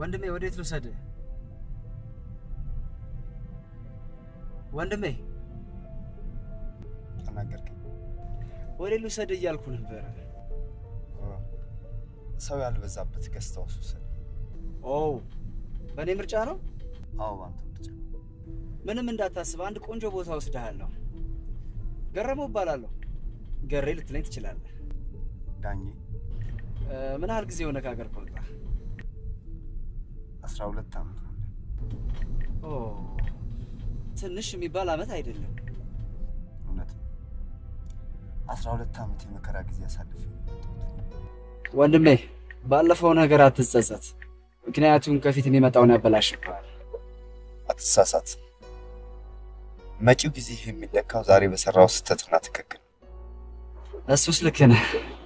ወንድሜ ወዴት ልውሰድ? ወንድሜ ተናገርከኝ። ወዴት ልውሰድ እያልኩ ነበር። ሰው ያልበዛበት ገስት ሃውስ ውሰድ። ኦ በእኔ ምርጫ ነው? አዎ ባንተ ምርጫ። ምንም እንዳታስብ፣ አንድ ቆንጆ ቦታ ወስድሃለሁ። ገረመው እባላለሁ። ገሬ ልትለኝ ትችላለህ። ዳኜ እ፣ ምን ያህል ጊዜ ሆነ ከሀገር ከወጣ? አስራ ሁለት ዓመት ነው። ኦ ትንሽ የሚባል አመት አይደለም። እውነት ነው። አስራ ሁለት ዓመት የመከራ ጊዜ አሳልፌ ነው የመጣሁት። ወንድሜ ባለፈው ነገር አትጸጸት፣ ምክንያቱም ከፊት የሚመጣውን ያበላሽብሃል። አትሳሳት። መጪው ጊዜ የሚለካው ዛሬ በሰራው ስህተትና ትክክል። እሱስ ልክ ነህ።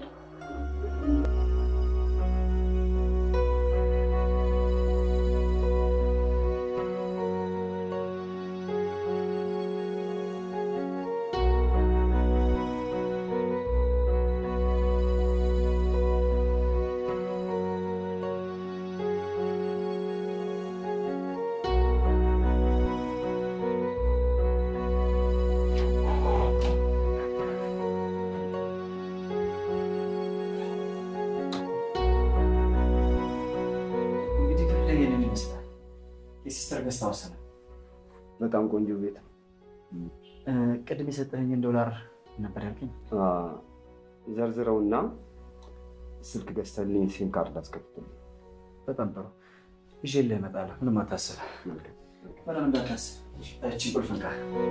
እንግዲህ ክፍል ይሄንን ይመስላል። የሲስተር ገስት ሃውስ ነው። በጣም ቆንጆ ቤት ነው። እ፣ ቅድም የሰጠኸኝን ዶላር ነበር ያልከኝ? ዘርዝረውና ስልክ ገዝተልኝ ሲም ካርድ አስከፍትልኝ። በጣም ጥሩ። ይዤልህ እመጣለሁ። ምንም አታስብ። ምንም እንዳታስብ። እቺ ቁልፍ እንካ።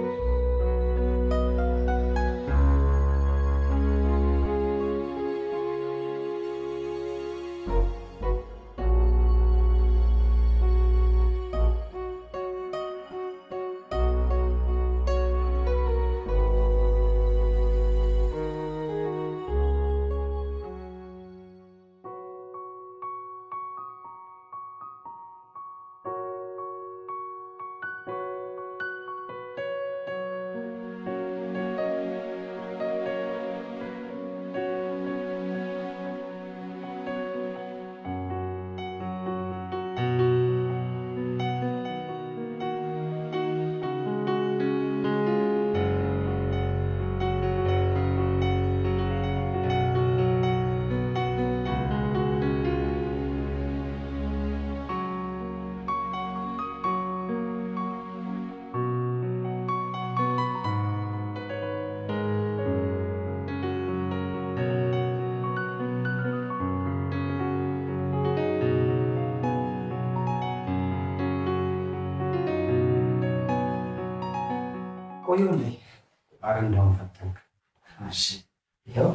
ቆዩልኝ። አረ እንዳሁን ፈተንክ። እሺ፣ ይኸው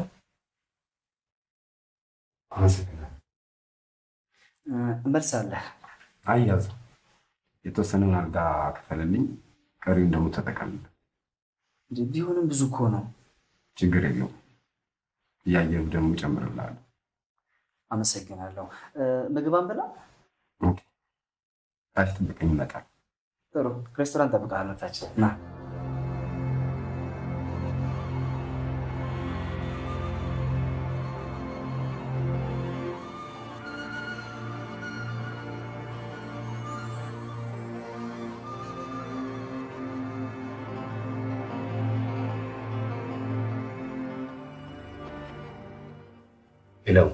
አመሰግናለሁ። እ፣ እመልሳለህ። አያዝ የተወሰነውን አልጋ ክፈልልኝ፣ ቀሪውን ደግሞ ተጠቀምበት። እንዴ፣ ቢሆንም ብዙ እኮ ነው። ችግር የለውም። እያየሁ ደግሞ እጨምርልሃለሁ። አመሰግናለሁ። እ፣ ምግብ አንበላ? ታች ጥብቀኝ ይመጣል። ጥሩ። ሬስቶራንት ጠብቃለሁ ታች ና። ሄለው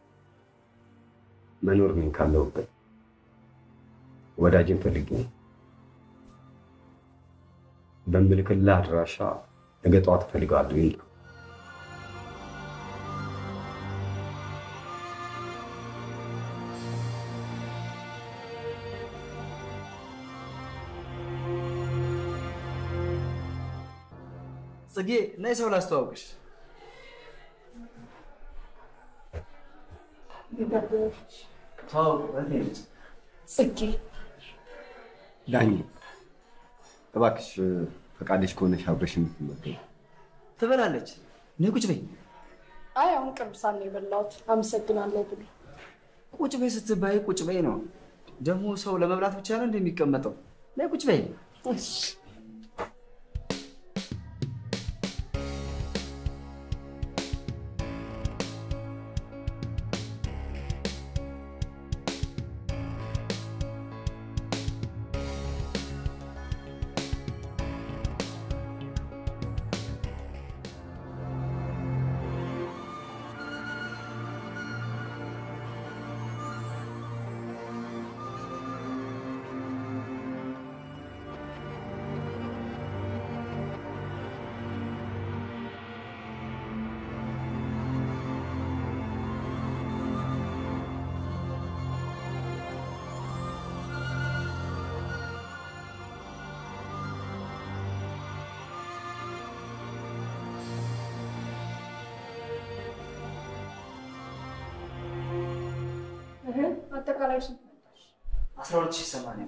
መኖር ነኝ ካለሁበት ወዳጅን ፈልጌ ነው። በምልክልህ አድራሻ ነገ ጠዋት እፈልገዋለሁ። ይምጣ። ጽጌ ነይ፣ ሰው ላስተዋውቅሽ። ተዋውቅ፣ እህቴ ነች። ጽጌ ዳኝ እባክሽ ፈቃደሽ ከሆነሽ አብረሽ የምትመገቢ ትበላለች። ነይ ቁጭ በይ። አይ አሁን ቅርብ ሳት ነው የበላሁት። አመሰግናለሁ ብሎ ቁጭ በይ ስትባይ ቁጭ በይ ነው። ደግሞ ሰው ለመብላት ብቻ ነው እንደሚቀመጠው። ነይ ቁጭ በይ። እሺ። አጠቃላይ ስንት መጣሽ? አስራ ሁለት ሺህ ሰማንያ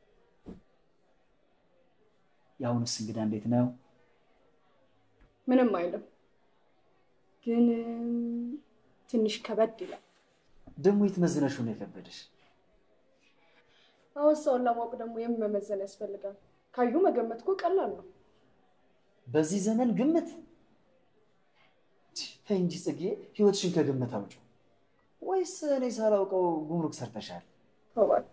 የአሁንስ እንግዳ እንዴት ነው? ምንም አይልም፣ ግን እም፣ ትንሽ ከበድ ይላል። ደግሞ የተመዝነሽው ነው የከበደሽ? አሁን ሰውን ለማወቅ ደግሞ የምን መመዘን ያስፈልጋል? ካዩ መገመት እኮ ቀላል ነው። በዚህ ዘመን ግምት ተይ እንጂ ጽጌ፣ ህይወትሽን ከግምት አውጪው። ወይስ እኔ ሳላውቀው ጉምሩክ ሰርተሻል? እባክህ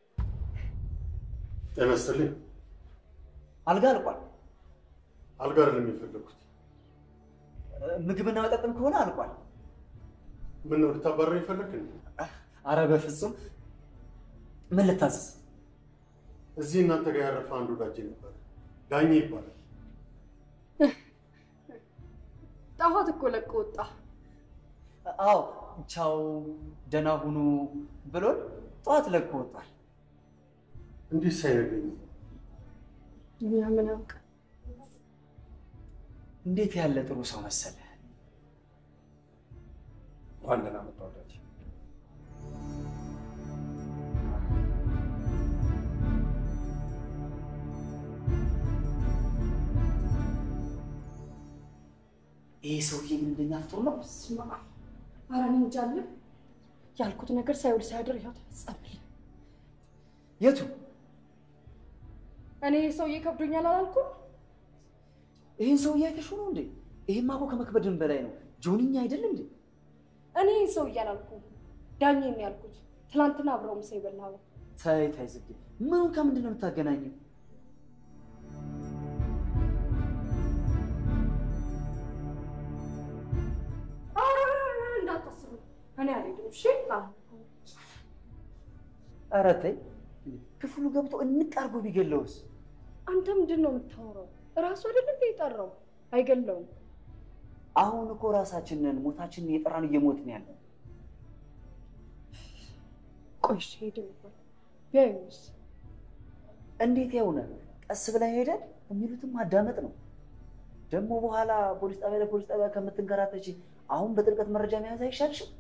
ጤና ይስጥልኝ። አልጋ አልቋል። አልጋ አይደለም የፈለግኩት። ምግብና መጠጥም ከሆነ አልቋል። ምን ነው ልታባረር የፈለግ እንዴ? አረ በፍጹም ምን ልታዘዝ? እዚህ እናንተ ጋር ያረፈ አንድ ወዳጄ ነበር፣ ዳኜ ይባላል። ጣፋት እኮ ለቆ ወጣ። አዎ ቻው ደህና ሁኑ ብሎን ጠዋት ለቆ ወጧል። እንዴት ሳይነግረኝ እኛ ምን አውቅ እንዴት ያለ ጥሩ ሰው መሰለ። እንኳን ደህና መጣ ወዳጅ። ይሄ ሰውዬ ምን እንደሚያፍጥሩ ነው። ስማ፣ ኧረ እኔ እንጃ አለ ያልኩት ነገር ሳይውል ሳያድር ይኸው ተፈጸመልኝ። የቱ እኔ ሰውዬ ከብዶኛል አላልኩም? ይህን ሰውዬ አይተሽው ነው እንዴ? ይሄማ እኮ ከመክበድን በላይ ነው። ጆንኛ አይደል እንዴ? እኔ ሰውዬ አላልኩም፣ ዳኜን ነው ያልኩት። ትናንትና አብረው ምሳ የበላ ነው። ታይ ታይ ጽጌ፣ ምኑን ከምንድን ነው የምታገናኘው? ኧረ እንዳታስቡ፣ እኔ አልሄድም። እሺ ኧረ ተይ፣ ክፍሉ ገብቶ እንቅ አድርጎ ቢገለውስ? አንተ ምንድን ነው የምታወራው? እራሱ አይደል እንደ የጠራው አይገለውም። አሁን እኮ ራሳችንን ሞታችንን እየጠራን እየሞትን ያለ ቆይ እሺ ሄድ ነበር ቢያዩስ? እንዴት የሆነ ቀስ ብለን ሄደን የሚሉትን ማዳመጥ ነው። ደግሞ በኋላ ፖሊስ ጣቢያ ለፖሊስ ጣቢያ ከምትንከራተች አሁን በጥልቀት መረጃ መያዝ አይሻልሽም?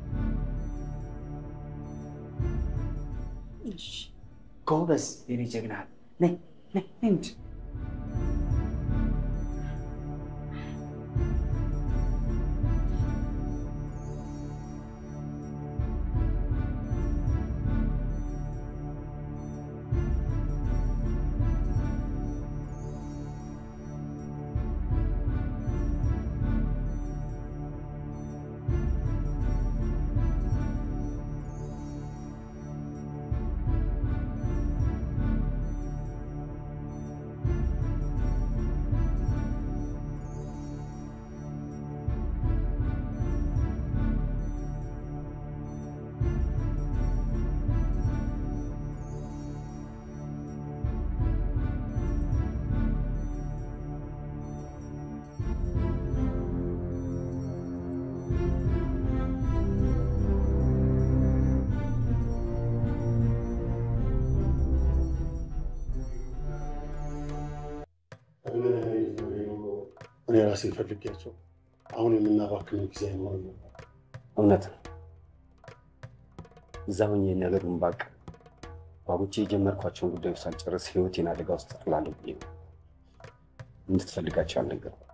እሺ ጎበዝ የኔ ጀግና፣ ነይ ነይ ነይ እንጂ እኔ ራሴ ፈልጌያቸው አሁን የምናባክነው ጊዜ አይኖርም ነበር። እውነት ነው። እዛ ሆኜ ነገሩን ባቅ ባቡቼ የጀመርኳቸውን ጉዳዮች ሳልጨርስ ህይወቴን አደጋ ውስጥ ጥላለሁ ብዬ ነው እንድትፈልጋቸው አልነገርኩም።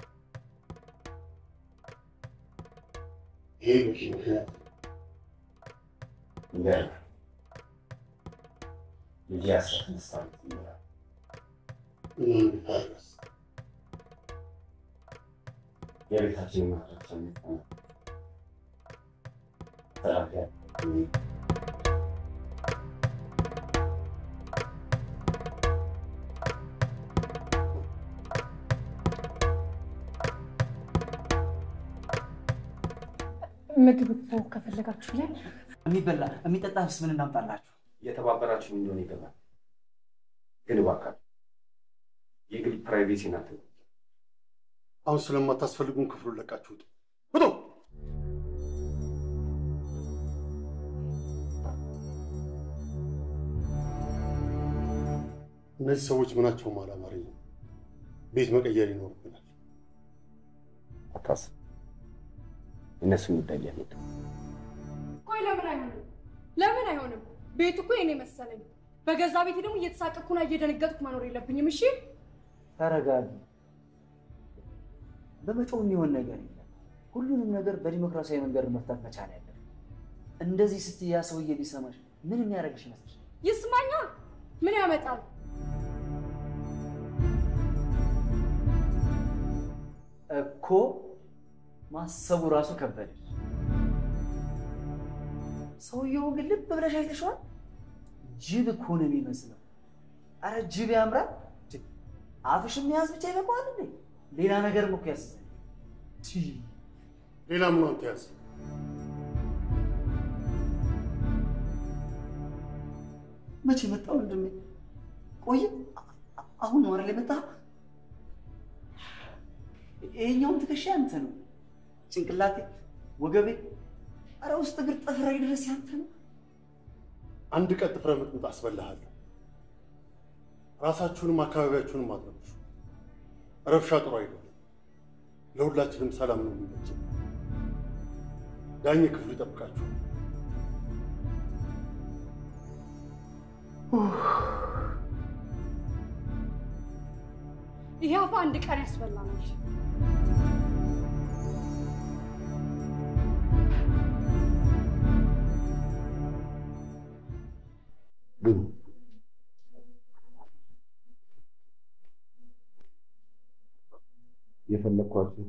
ይሄ በቂ ምክንያት ይገርም ልጅ አስራ ስድስት ዓመት ይሞላል። እና እንድታረስ የቤታችን ማድረቻ ነው ተራፊያ ምግብ እኮ ከፈለጋችሁልን የሚበላ የሚጠጣስ ምን እናምጣላችሁ? እየተባበራችሁ እንደሆነ ይገባል። ግን እባካችሁ የግል ፕራይቬሲ ናት። አሁን ስለማታስፈልጉን ክፍሉን ለቃችሁት ውጡ። እነዚህ ሰዎች ምናቸውም አላማረኝም። ቤት መቀየር ይኖርብናል። አታስብ፣ የእነሱን ጉዳይ ሊያመጡ ቆይ ለምን አይሆንም? ለምን አይሆንም? ቤቱ እኮ የኔ መሰለኝ። በገዛ ቤቴ ደግሞ እየተሳቀቅኩና እየደነገጥኩ መኖር የለብኝም። እሺ ተረጋጊ። በመጮህ የሚሆን ነገር የለም። ሁሉንም ነገር በዲሞክራሲያዊ መንገድ መፍታት መቻል ያለን። እንደዚህ ስትይ ያ ሰውዬ ቢሰማሽ ምን የሚያደርግሽ ይመስልሽ? ይስማኛ። ምን ያመጣል? እኮ ማሰቡ ራሱ ከበደሽ። ሰውየውን ግን ልብ ብለሽ አይተሽዋል? ጅብ እኮ ነው የሚመስለው። አረ ጅብ ያምራል። አፍሽን መያዝ ብቻ ይበቃዋል እንዴ? ሌላ ነገርም እኮ ያስዛል። ሌላ ምን አንተ ያዝ መቼ መጣ ወንድሜ? ቆይ አሁን ነው አይደል የመጣ? ይሄኛውም ትከሻ ያንተ ነው፣ ጭንቅላቴ፣ ወገቤ፣ አረ ውስጥ እግር ጥፍሬ ድረስ ያንተ ነው። አንድ ቀን ጥፍረ ምጥምጥ አስበላሃለሁ። ራሳችሁንም አካባቢያችሁንም አትረብሹ። ረብሻ ጥሩ አይደለም። ለሁላችንም ሰላም ነው የሚመቸው። ዳኝ ክፍሉ ይጠብቃችሁ። ይሄ አፋ አንድ ቀን ያስበላናል። ግን የፈለግኳቸው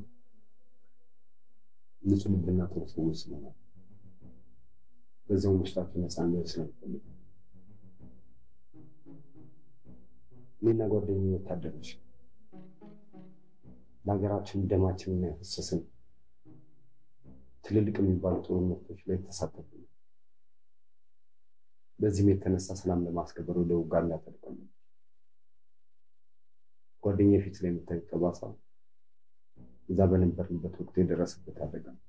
ንጹህ ልብና ጥሩ ሰዎች ስለሆነ በዛው ውስጣቸው ነፃ እንዲሆን ስለምፈልግ እኔና ጓደኛዬ ወታደሮች ለሀገራችን ደማችንን ያፈሰስን ትልልቅ የሚባሉ ጦርነቶች ላይ ተሳተፉ። በዚህም የተነሳ ሰላም ለማስከበር ወደ ውጋንዳ ተልከን ጓደኛዬ ፊት ላይ የምታዩት ጠባሳ እዛ በነበርንበት ወቅት የደረሰበት አደጋ ነው።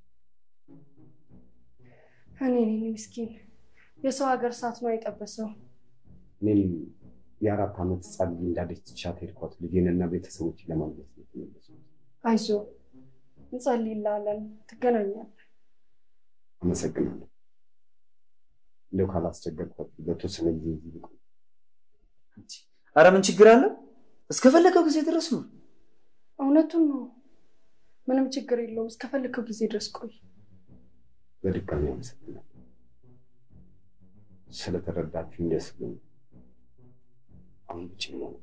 እኔ ነኝ ምስኪን፣ የሰው ሀገር እሳት ነው የጠበሰው። እኔም የአራት ዓመት ህፃን ልጅ እንዳለች ትቻት ሄድኳት ልጄንና ቤተሰቦችን ለማግኘት ነው የተመለስኩት። አይዞ እንጸልይልሃለን፣ ትገናኛለህ። አመሰግናለሁ። እንደው ካላስቸገርኳት በተወሰነ ጊዜ እዚህ ብቆይ አረ ምን ችግር አለ? እስከፈለገው ጊዜ ድረስ ነው። እውነቱን ነው። ምንም ችግር የለውም። እስከፈለከው ጊዜ ድረስ ቆይ። በድጋሚ አመሰግናለሁ። ስለተረዳችሁ ደስ ብሎኛል። አሁን ብቻ ነው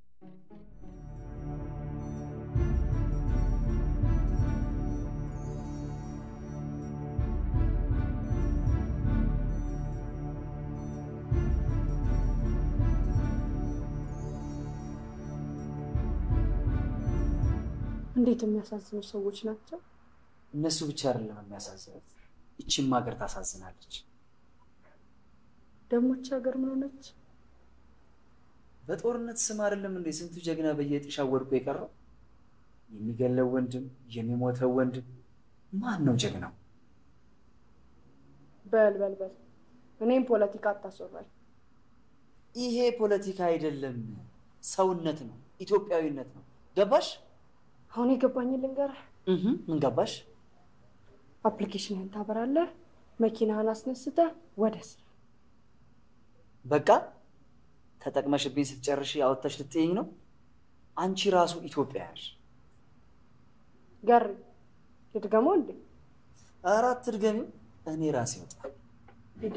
እንዴት የሚያሳዝኑ ሰዎች ናቸው። እነሱ ብቻ አይደለም የሚያሳዝኑት፣ ይቺም ሀገር ታሳዝናለች። ደሞች ሀገር ምን ሆነች? በጦርነት ስም አይደለም እንዴ ስንቱ ጀግና በየጥሻው ወድቆ የቀረው? የሚገለው ወንድም የሚሞተው ወንድም ማን ነው ጀግናው? በል በል በል፣ እኔም ፖለቲካ አታስወራኝ። ይሄ ፖለቲካ አይደለም፣ ሰውነት ነው፣ ኢትዮጵያዊነት ነው። ገባሽ? አሁን የገባኝን ልንገርህ። እህ ምን ገባሽ? አፕሊኬሽንህን ታበራለህ፣ መኪናህን አስነስተህ ወደ ስራ። በቃ ተጠቅመሽብኝ ስትጨርሽ አወጥተሽ ልትይኝ ነው? አንቺ ራሱ ኢትዮጵያ ያሽ ገሪ ልድገመው እንዴ? አራት ድገሚው፣ እኔ ራሴ ወጣ ሂዳ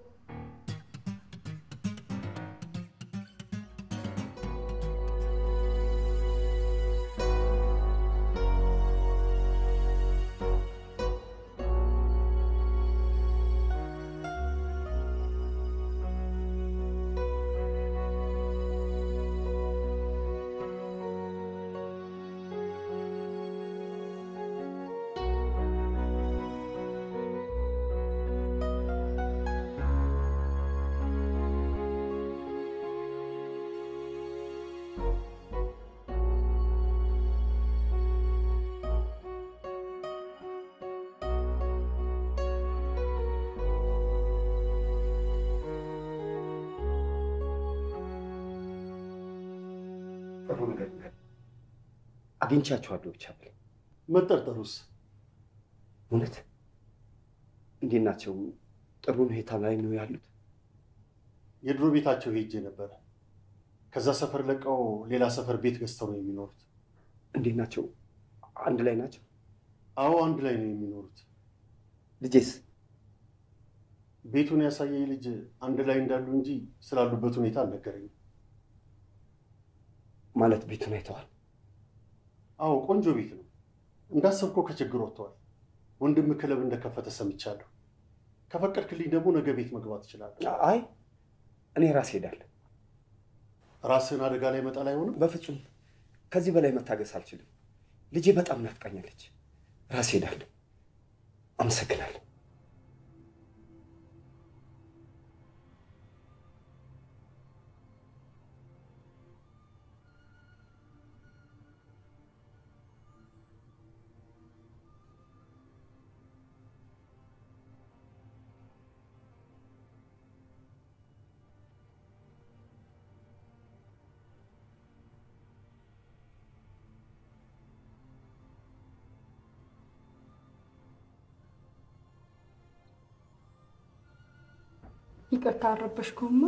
ጥሩ ነገር ነው። አግኝቻችኋለሁ ብቻ ብል መጠርጠሩስ እውነት እንዴት ናቸው? ጥሩ ሁኔታ ላይ ነው ያሉት? የድሮ ቤታቸው ሄጄ ነበረ። ከዛ ሰፈር ለቀው ሌላ ሰፈር ቤት ገዝተው ነው የሚኖሩት። እንዴት ናቸው? አንድ ላይ ናቸው? አዎ አንድ ላይ ነው የሚኖሩት። ልጄስ? ቤቱን ያሳየኝ ልጅ አንድ ላይ እንዳሉ እንጂ ስላሉበት ሁኔታ አልነገረኝም። ማለት ቤቱን አይተዋል? አዎ ቆንጆ ቤት ነው። እንዳሰብከው ከችግር ወጥተዋል። ወንድም ክለብ እንደከፈተ ሰምቻለሁ። ከፈቀድክልኝ ደግሞ ነገ ቤት መግባት እችላለሁ። አይ እኔ ራሴ ሄዳለሁ። ራስህን አደጋ ላይ መጣል አይሆንም። በፍጹም ከዚህ በላይ መታገስ አልችልም። ልጄ በጣም ናፍቃኛለች። ራሴ ሄዳለሁ። አመሰግናለሁ። ይቅርታ አልረበሽኩማ።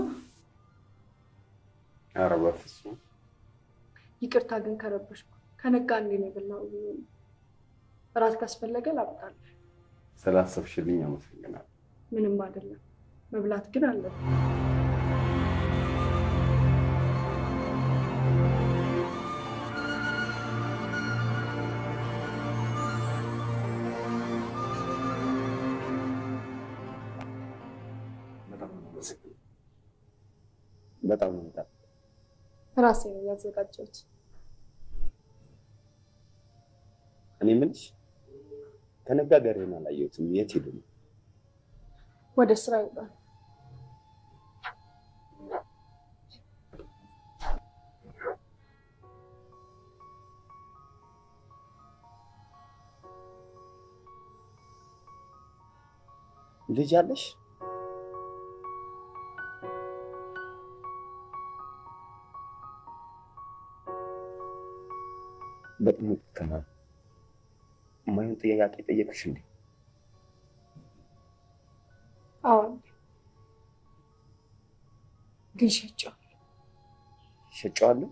ኧረ በፍጹም ይቅርታ ግን ከረበሽኩ። ከነጋ እንዴ ነው የበላው? እራት ካስፈለገ ላምጣልህ። ስላሰብሽልኝ አመሰግናለሁ። ምንም አይደለም። መብላት ግን አለብን። በጣም ነው የማመሰግነው። በጣም ነው በጣም ራሴ ነው ያዘጋጀሁት። እኔ የምልሽ ከነጋ ጋሬን አላየሁትም። የት ሄዱ ነው? ወደ ስራ ይውጣል። ልጅ አለሽ? በጣም ይቅርታ። የማይሆን ጥያቄ ጠየቅሽ እንዴ? አዎን፣ ግን ሸጬው። ሸጬዋለሁ?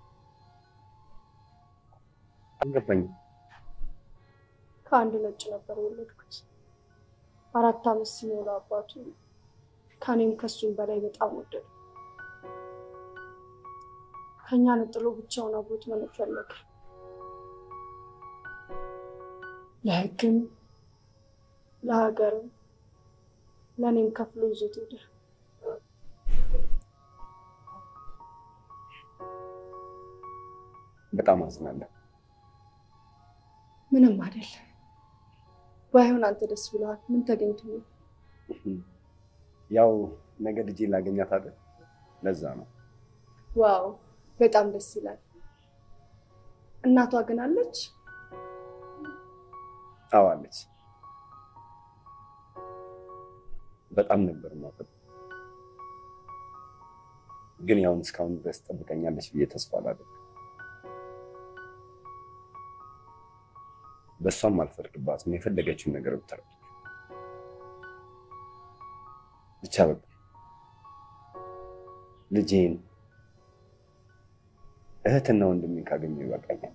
አልገባኝም። ከአንድ ነጭ ነበር የወለድኩት። አራት ዓመት ሲሞላ አባቱ ከኔም ከሱም በላይ በጣም ወደዱ። ከኛ ነጥሎ ብቻውን አብሮት መኖር ፈለገ። ለሕግም ለሀገርም ለእኔም ከፍሎ ይዞት ሄደ። በጣም አዝናለሁ። ምንም አይደለም። ባይሆን አንተ ደስ ብለሃል። ምን ተገኝቶ ነው? ያው ነገ ልጄ ላገኛት አይደል? ለዛ ነው። ዋው በጣም ደስ ይላል። እናቷ ግን አለች? አዎ አለች። በጣም ነበር ማለት ግን ያውን እስካሁን ድረስ ጠብቀኛለች ብዬ ተስፋ አላደርግም። በእሷም አልፈርድባትም። የፈለገችውን ነገር ብታደርግ ብቻ በቃ ልጄን እህትና ወንድሜን ካገኘሁ ይበቃኛል።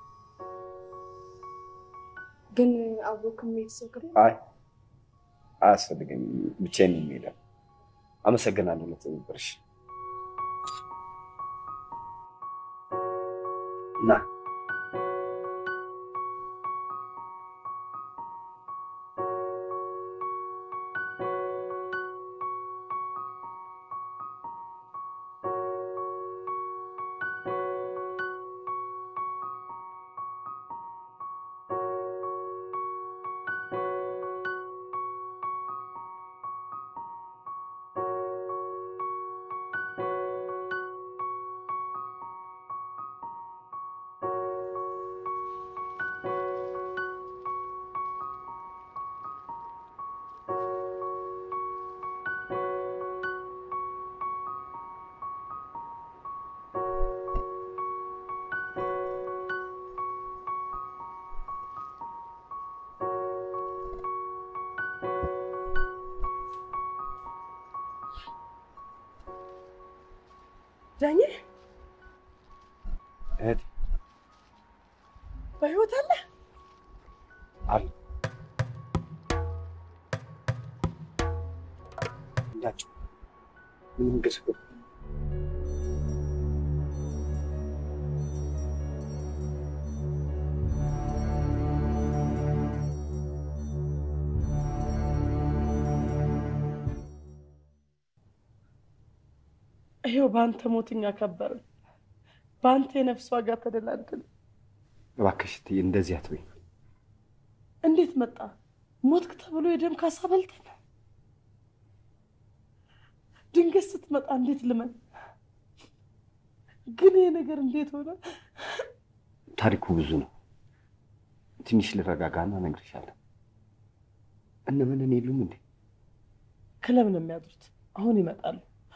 ግን አብሮ ከሚሄድ ሰው ጋር አይ አያስፈልገኝም፣ ብቻዬን ነው የምሄደው። አመሰግናለሁ ለትብብርሽ። ና ዳኜ እህቴ በህይወት አለ? አሉ እንዳቸው ምንም ገስገ ይሄው በአንተ ሞትኛ ከበርን፣ በአንተ የነፍስ ዋጋ ተደላድል። እባክሽ እትዬ እንደዚህ አትበይ። እንዴት መጣ? ሞትክ ተብሎ የደም ካሳ በልተን ድንገት ስትመጣ እንዴት ልመን? ግን ይሄ ነገር እንዴት ሆነ? ታሪኩ ብዙ ነው። ትንሽ ልረጋጋና እነግርሻለሁ። እነ ምንን የሉም እንዴ? ክለብ ነው የሚያድሩት። አሁን ይመጣሉ።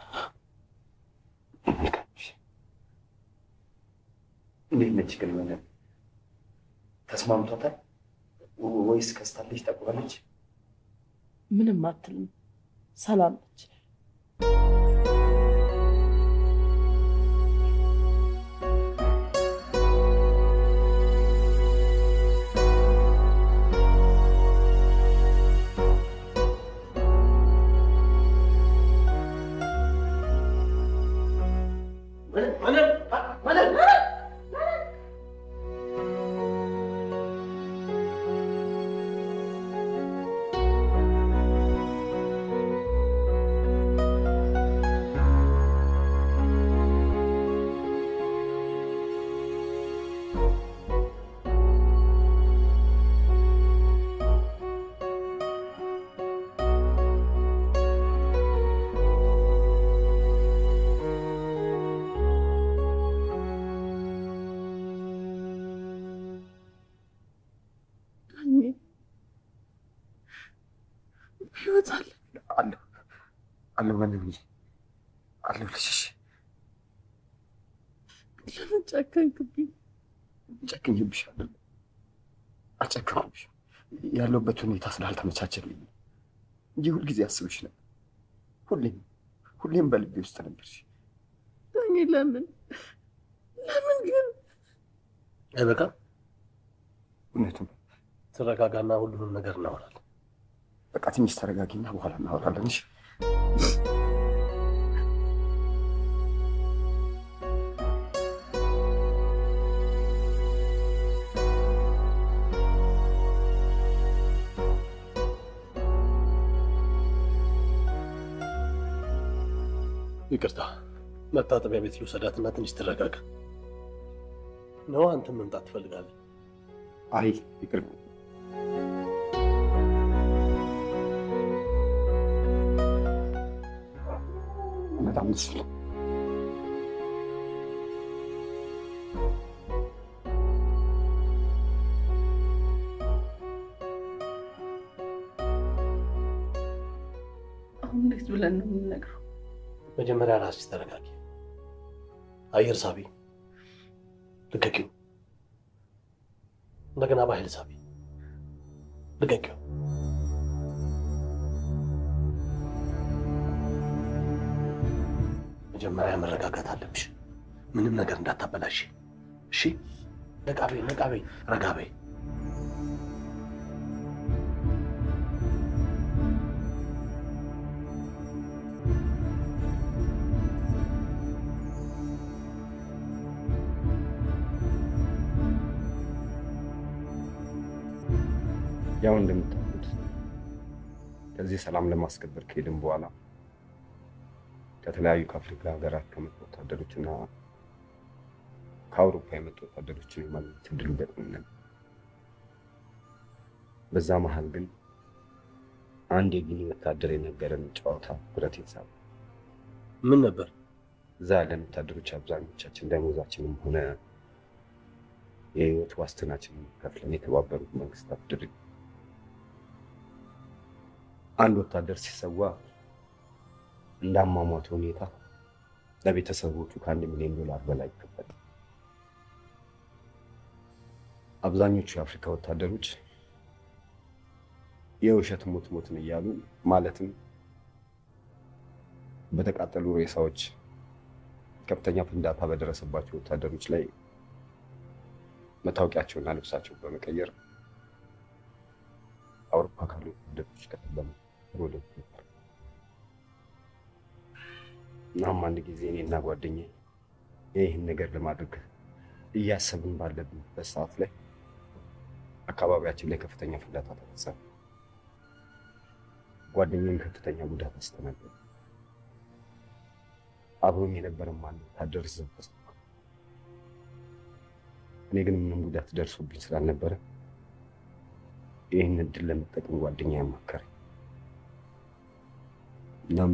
እንዴት ነች ግን መነን? ተስማምቷታል ወይስ ከስታለች? ጠቁራለች? ምንም አትልም። ሰላም ነች። ህይወት አለ አለሁ አለሁ መነን አለሁ ልሽሽ ለምን ጨከንክብኝ? ጨክኝብሻለሁ። አልጨከንኩብሽ ያለሁበት ሁኔታ ስላልተመቻቸልኝ እንጂ ሁልጊዜ አስብሽ ነበር። ሁሌም ሁሌም በልቤ ውስጥ ነበርሽ። ዳኜ ለምን ለምን ግን አይበቃም? እውነቱን ተረጋጋና ሁሉንም ነገር እናወራለን። በቃ ትንሽ ተረጋጊና በኋላ እናወራለን። እሺ? ይቅርታ፣ መታጠቢያ ቤት ልውሰዳትና ትንሽ ትረጋጋ። ነው አንተም መምጣት ትፈልጋለህ? አይ ይቅር በጣም ደስ ይላል። አሁን እንዴት ብለን ነው የምንነግረው? መጀመሪያ ራስሽ ተረጋጊ። አየር ሳቢ፣ ልቀቂው። እንደገና በኃይል ሳቢ፣ ልቀቂው። መጀመሪያ መረጋጋት አለብሽ። ምንም ነገር እንዳታበላሽ። እሺ? ነቃ በይ፣ ነቃ በይ፣ ረጋ በይ። ያው እንደምታውቁት ከዚህ ሰላም ለማስከበር ከሄድን በኋላ ከተለያዩ ከአፍሪካ ሀገራት ከመጡ ወታደሮች እና ከአውሮፓ የመጡ ወታደሮችን የማግኘት እድሉ ገጥሞናል። በዛ መሀል ግን አንድ የጊኒ ወታደር የነገረን ጨዋታ ብረት ይሳብ ምን ነበር? እዛ ያለን ወታደሮች አብዛኞቻችን ደሞዛችንም ሆነ የህይወት ዋስትናችንን ከፍለን የተባበሩት መንግስታት ድርጅት አንድ ወታደር ሲሰዋ እንደ አሟሟቱ ሁኔታ ለቤተሰቦቹ ከአንድ ሚሊዮን ዶላር በላይ ይከፈላል። አብዛኞቹ የአፍሪካ ወታደሮች የውሸት ሞት ሞትን እያሉ ማለትም በተቃጠሉ ሬሳዎች ከፍተኛ ፍንዳታ በደረሰባቸው ወታደሮች ላይ መታወቂያቸውና ልብሳቸውን በመቀየር አውሮፓ ካሉ ወደቶች ከተበሙ ወደ ነበር። እናም አንድ ጊዜ እኔና ጓደኛዬ ይህን ነገር ለማድረግ እያሰብን ባለብንበት ሰዓት ላይ አካባቢያችን ላይ ከፍተኛ ፍንዳታ ተፈጸመ። ጓደኛዬም ከፍተኛ ጉዳት አስተናገደ። አብሮኝ የነበረ ማን ወታደር እዛው ተሰማ። እኔ ግን ምንም ጉዳት ደርሶብኝ ስላልነበረ ይህን እድል ለመጠቀም ጓደኛ ያማከረኝ። እናም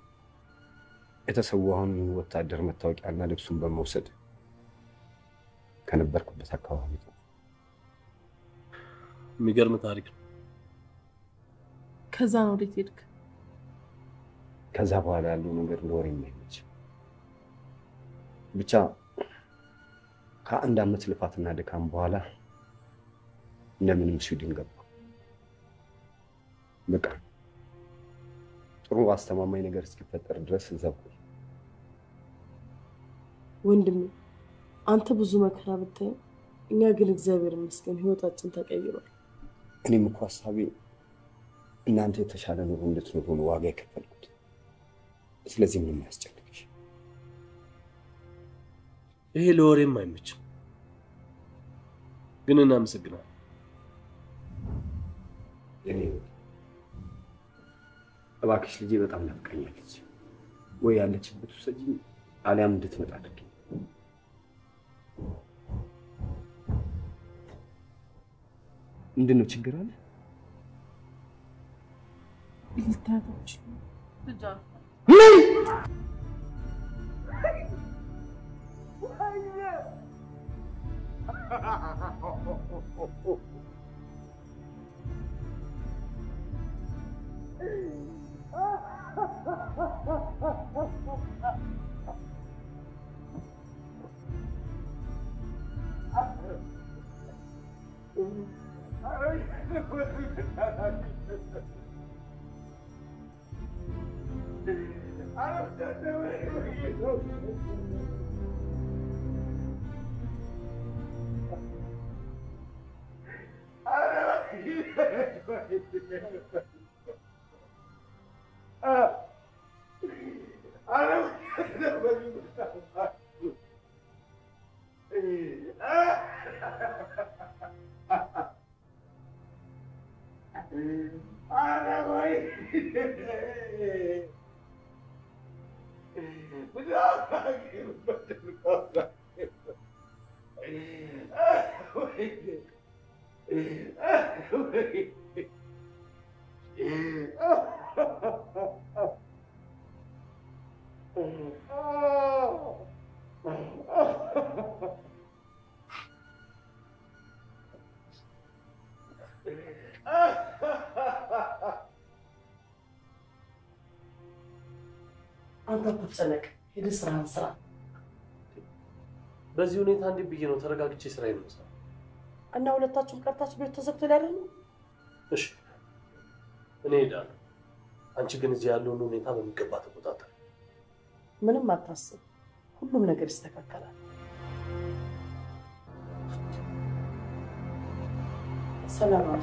የተሰዋውን ወታደር መታወቂያና ልብሱን በመውሰድ ከነበርኩበት አካባቢ ነው። የሚገርም ታሪክ ነው። ከዛ ነው ወዴት ሄድክ? ከዛ በኋላ ያለው ነገር ለወሬ የማይመች ብቻ ከአንድ ዓመት ልፋትና ድካም በኋላ እንደምንም ስዊድን ገባ። በቃ ጥሩ አስተማማኝ ነገር እስኪፈጠር ድረስ እዛ ቆይ። ወንድሜ አንተ ብዙ መከራ ብታይም እኛ ግን እግዚአብሔር ይመስገን ህይወታችን ተቀይሯል። እኔም እኮ ሀሳቤ እናንተ የተሻለ ኑሮ እንድትኖሩ ነው ዋጋ የከፈልኩት። ስለዚህ ምንም አያስጨንቅሽ። ይሄ ለወሬም አይመችም፣ ግን እናመሰግናለን። እኔ እባክሽ ልጄ በጣም ናፍቃኛለች። ወይ ያለችበት ውሰጂኝ፣ አሊያም እንድትመጣ አድርጊ። ምንድን ነው ችግር አለ? ልታቶች አንተ አትጨነቅ፣ ሄደህ ስራህን ስራ። በዚህ ሁኔታ እንዲህ ብዬ ነው ተረጋግቼ ስራዬን የምሰራው። እና ሁለታችሁም ቀርታችሁ ቤት ተዘግቶ ላይ አይደለም? እሺ እኔ እሄዳለሁ። አንቺ ግን እዚህ ያለውን ሁኔታ በሚገባ ተቆጣጠር። ምንም አታስብ፣ ሁሉም ነገር ይስተካከላል። ሰላም አለ።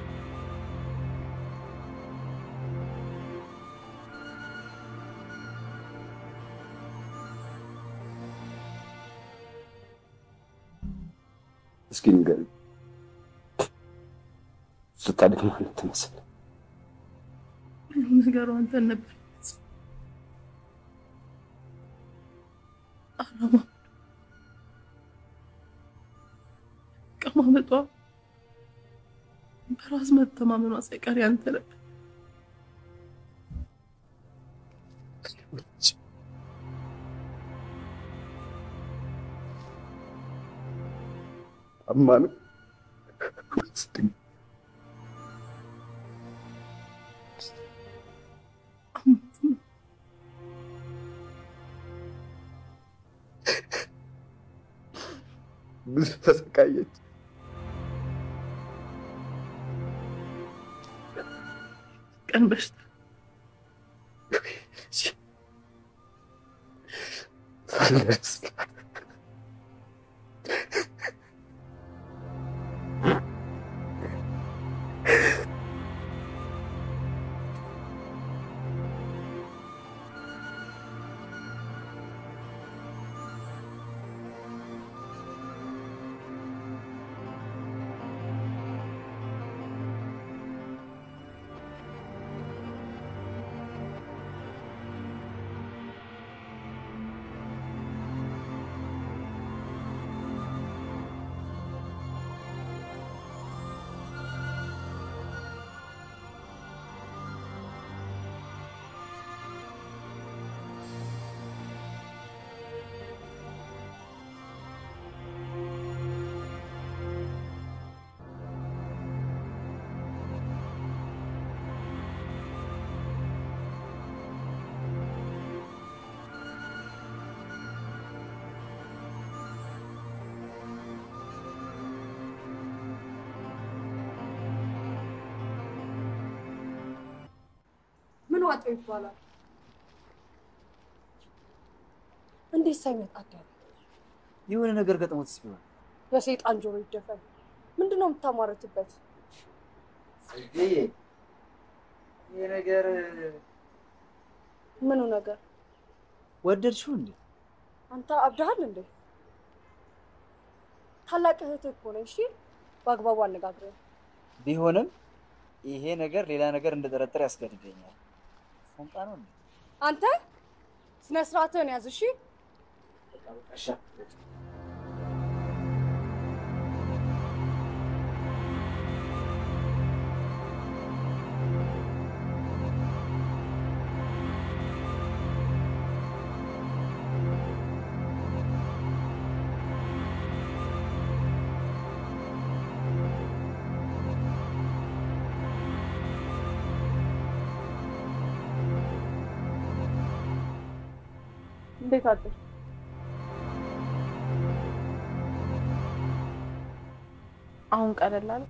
እስኪ ንገሪኝ፣ ስታድግ ማለት ትመስል ሁሉም ነገሩ አንተን ነበር። አላማ ቀማመጧ በራስ መተማመኗ ሳይቀር ያንተ ነበር። አማን ብዙ ተሰቃየች። ቀን በሽታ አልደርስላት ምን ዋጠው ይባላል? እንዴት ሳይመጣ አደረ? የሆነ ነገር ገጥሞትስ ቢሆን የሰይጣን ጆሮ ይደፈን። ምንድን ነው የምታሟረትበት? ጽጌዬ፣ ይሄ ነገር ምኑ ነገር? ወደድሽው እንዴ? አንተ አብደሃል እንዴ? ታላቅ እህትህ እኮ ነኝ። እሺ፣ በአግባቡ አነጋግረን። ቢሆንም ይሄ ነገር ሌላ ነገር እንደጠረጠር ያስገድደኛል። ሰምጣ ነው እንዴ? አንተ ስነ ስርዓትህን ያዝ። እሺ፣ በቃ በቃ እሺ። እንዴት አደር? አሁን ቀለል አለ?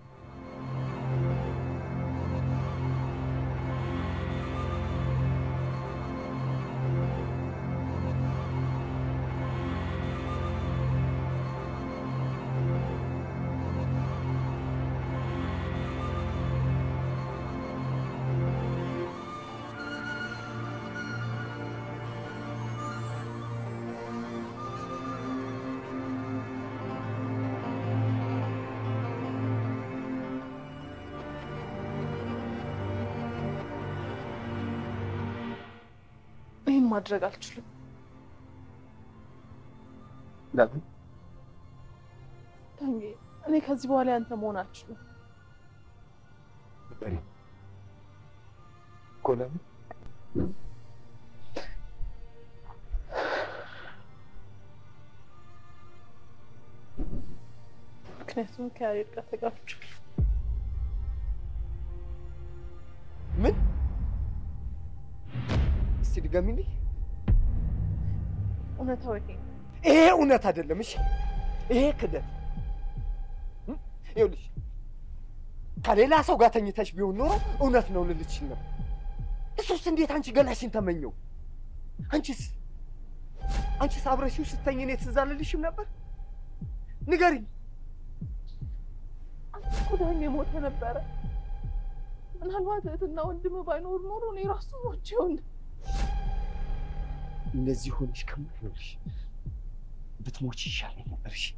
ይህን ማድረግ አልችልም። ለምን ዳኜ፣ እኔ ከዚህ በኋላ ያንተ መሆን አልችልም። በሪ እኮ ለምን ምክንያቱም ከያሬድ ጋር ተጋብቻለሁ። ምን? እስቲ ድገሚልኝ። እውነታው ይሄ ነው። ይሄ እውነት አይደለም። እሺ፣ ይሄ ክደት። እም? ይኸውልሽ ከሌላ ሰው ጋር ተኝተሽ ቢሆን ኖሮ እውነት ነው ልልሽ ነበር። እሱስ እንዴት አንቺ ገላሽን ተመኘው? አንቺስ አንቺስ አብረሽው ስተኝ እኔ ትዝ አልልሽም ነበር? ንገሪኝ። አንተ እኮ ዳኜ ሞተ ነበረ። ምናልባት እህትና ወንድም ባይኖር ኖሮ እኔ ራሱ ሞቼ ይሆን እንደዚህ ሆነሽ ከምትኖርሽ ብትሞች ይሻለኝ ነበር። እሺ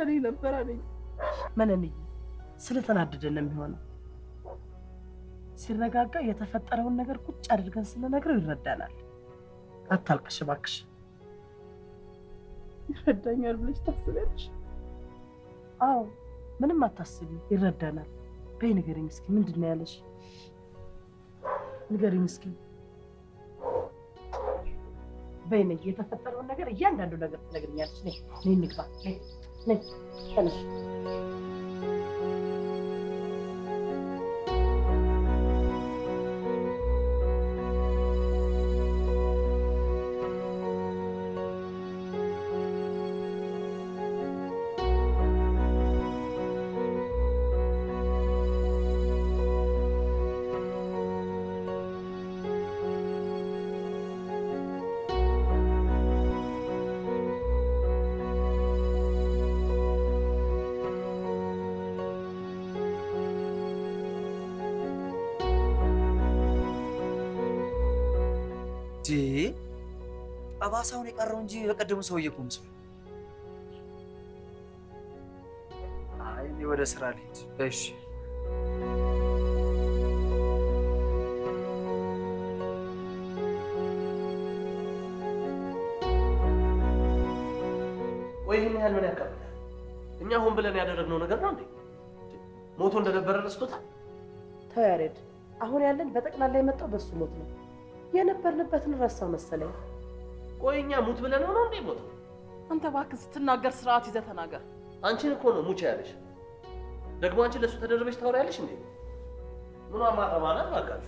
ይሻለኝ ነበር አለኝ። መነንዬ ስለተናደደ ነው የሚሆነው። ሲረጋጋ የተፈጠረውን ነገር ቁጭ አድርገን ስንነግረው ይረዳናል። አታልቅሽ እባክሽ። ይረዳኛል ብለሽ ታስቢያለሽ? አዎ ምንም አታስቢ፣ ይረዳናል። በይ ንገሪኝ እስኪ ምንድን ነው ያለሽ? ንገሪኝ እስኪ በይ ነይ፣ የተፈጠረውን ነገር እያንዳንዱ ነገር ትነግሪኛለሽ። ነይ ነይ እንግባ፣ ነይ ነይ ተነሽ። ጠባሳውን የቀረው እንጂ በቀደሙ ሰውዬ እኮ ምስሉ። አይ እኔ ወደ ስራ ልሂድ። እሺ ወይ ይህን ያህል ምን ያካብዳል? እኛ ሆን ብለን ያደረግነው ነገር ነው እንዴ? ሞቶ እንደነበረ ረስቶታል። ተው ያሬድ፣ አሁን ያለን በጠቅላላ የመጣው በሱ ሞት ነው። የነበርንበትን ረሳው መሰለኝ። ቆይ እኛ ሙት ብለን ሆነው እንዴ ሞት? አንተ እባክህ ስትናገር ስርዓት ይዘህ ተናገር። አንቺን እኮ ነው ሙቼ ያለሽ። ደግሞ አንቺ ለእሱ ተደርበሽ ታወሪያለሽ እንዴ? ምኗ ማረባናት ባካችሁ።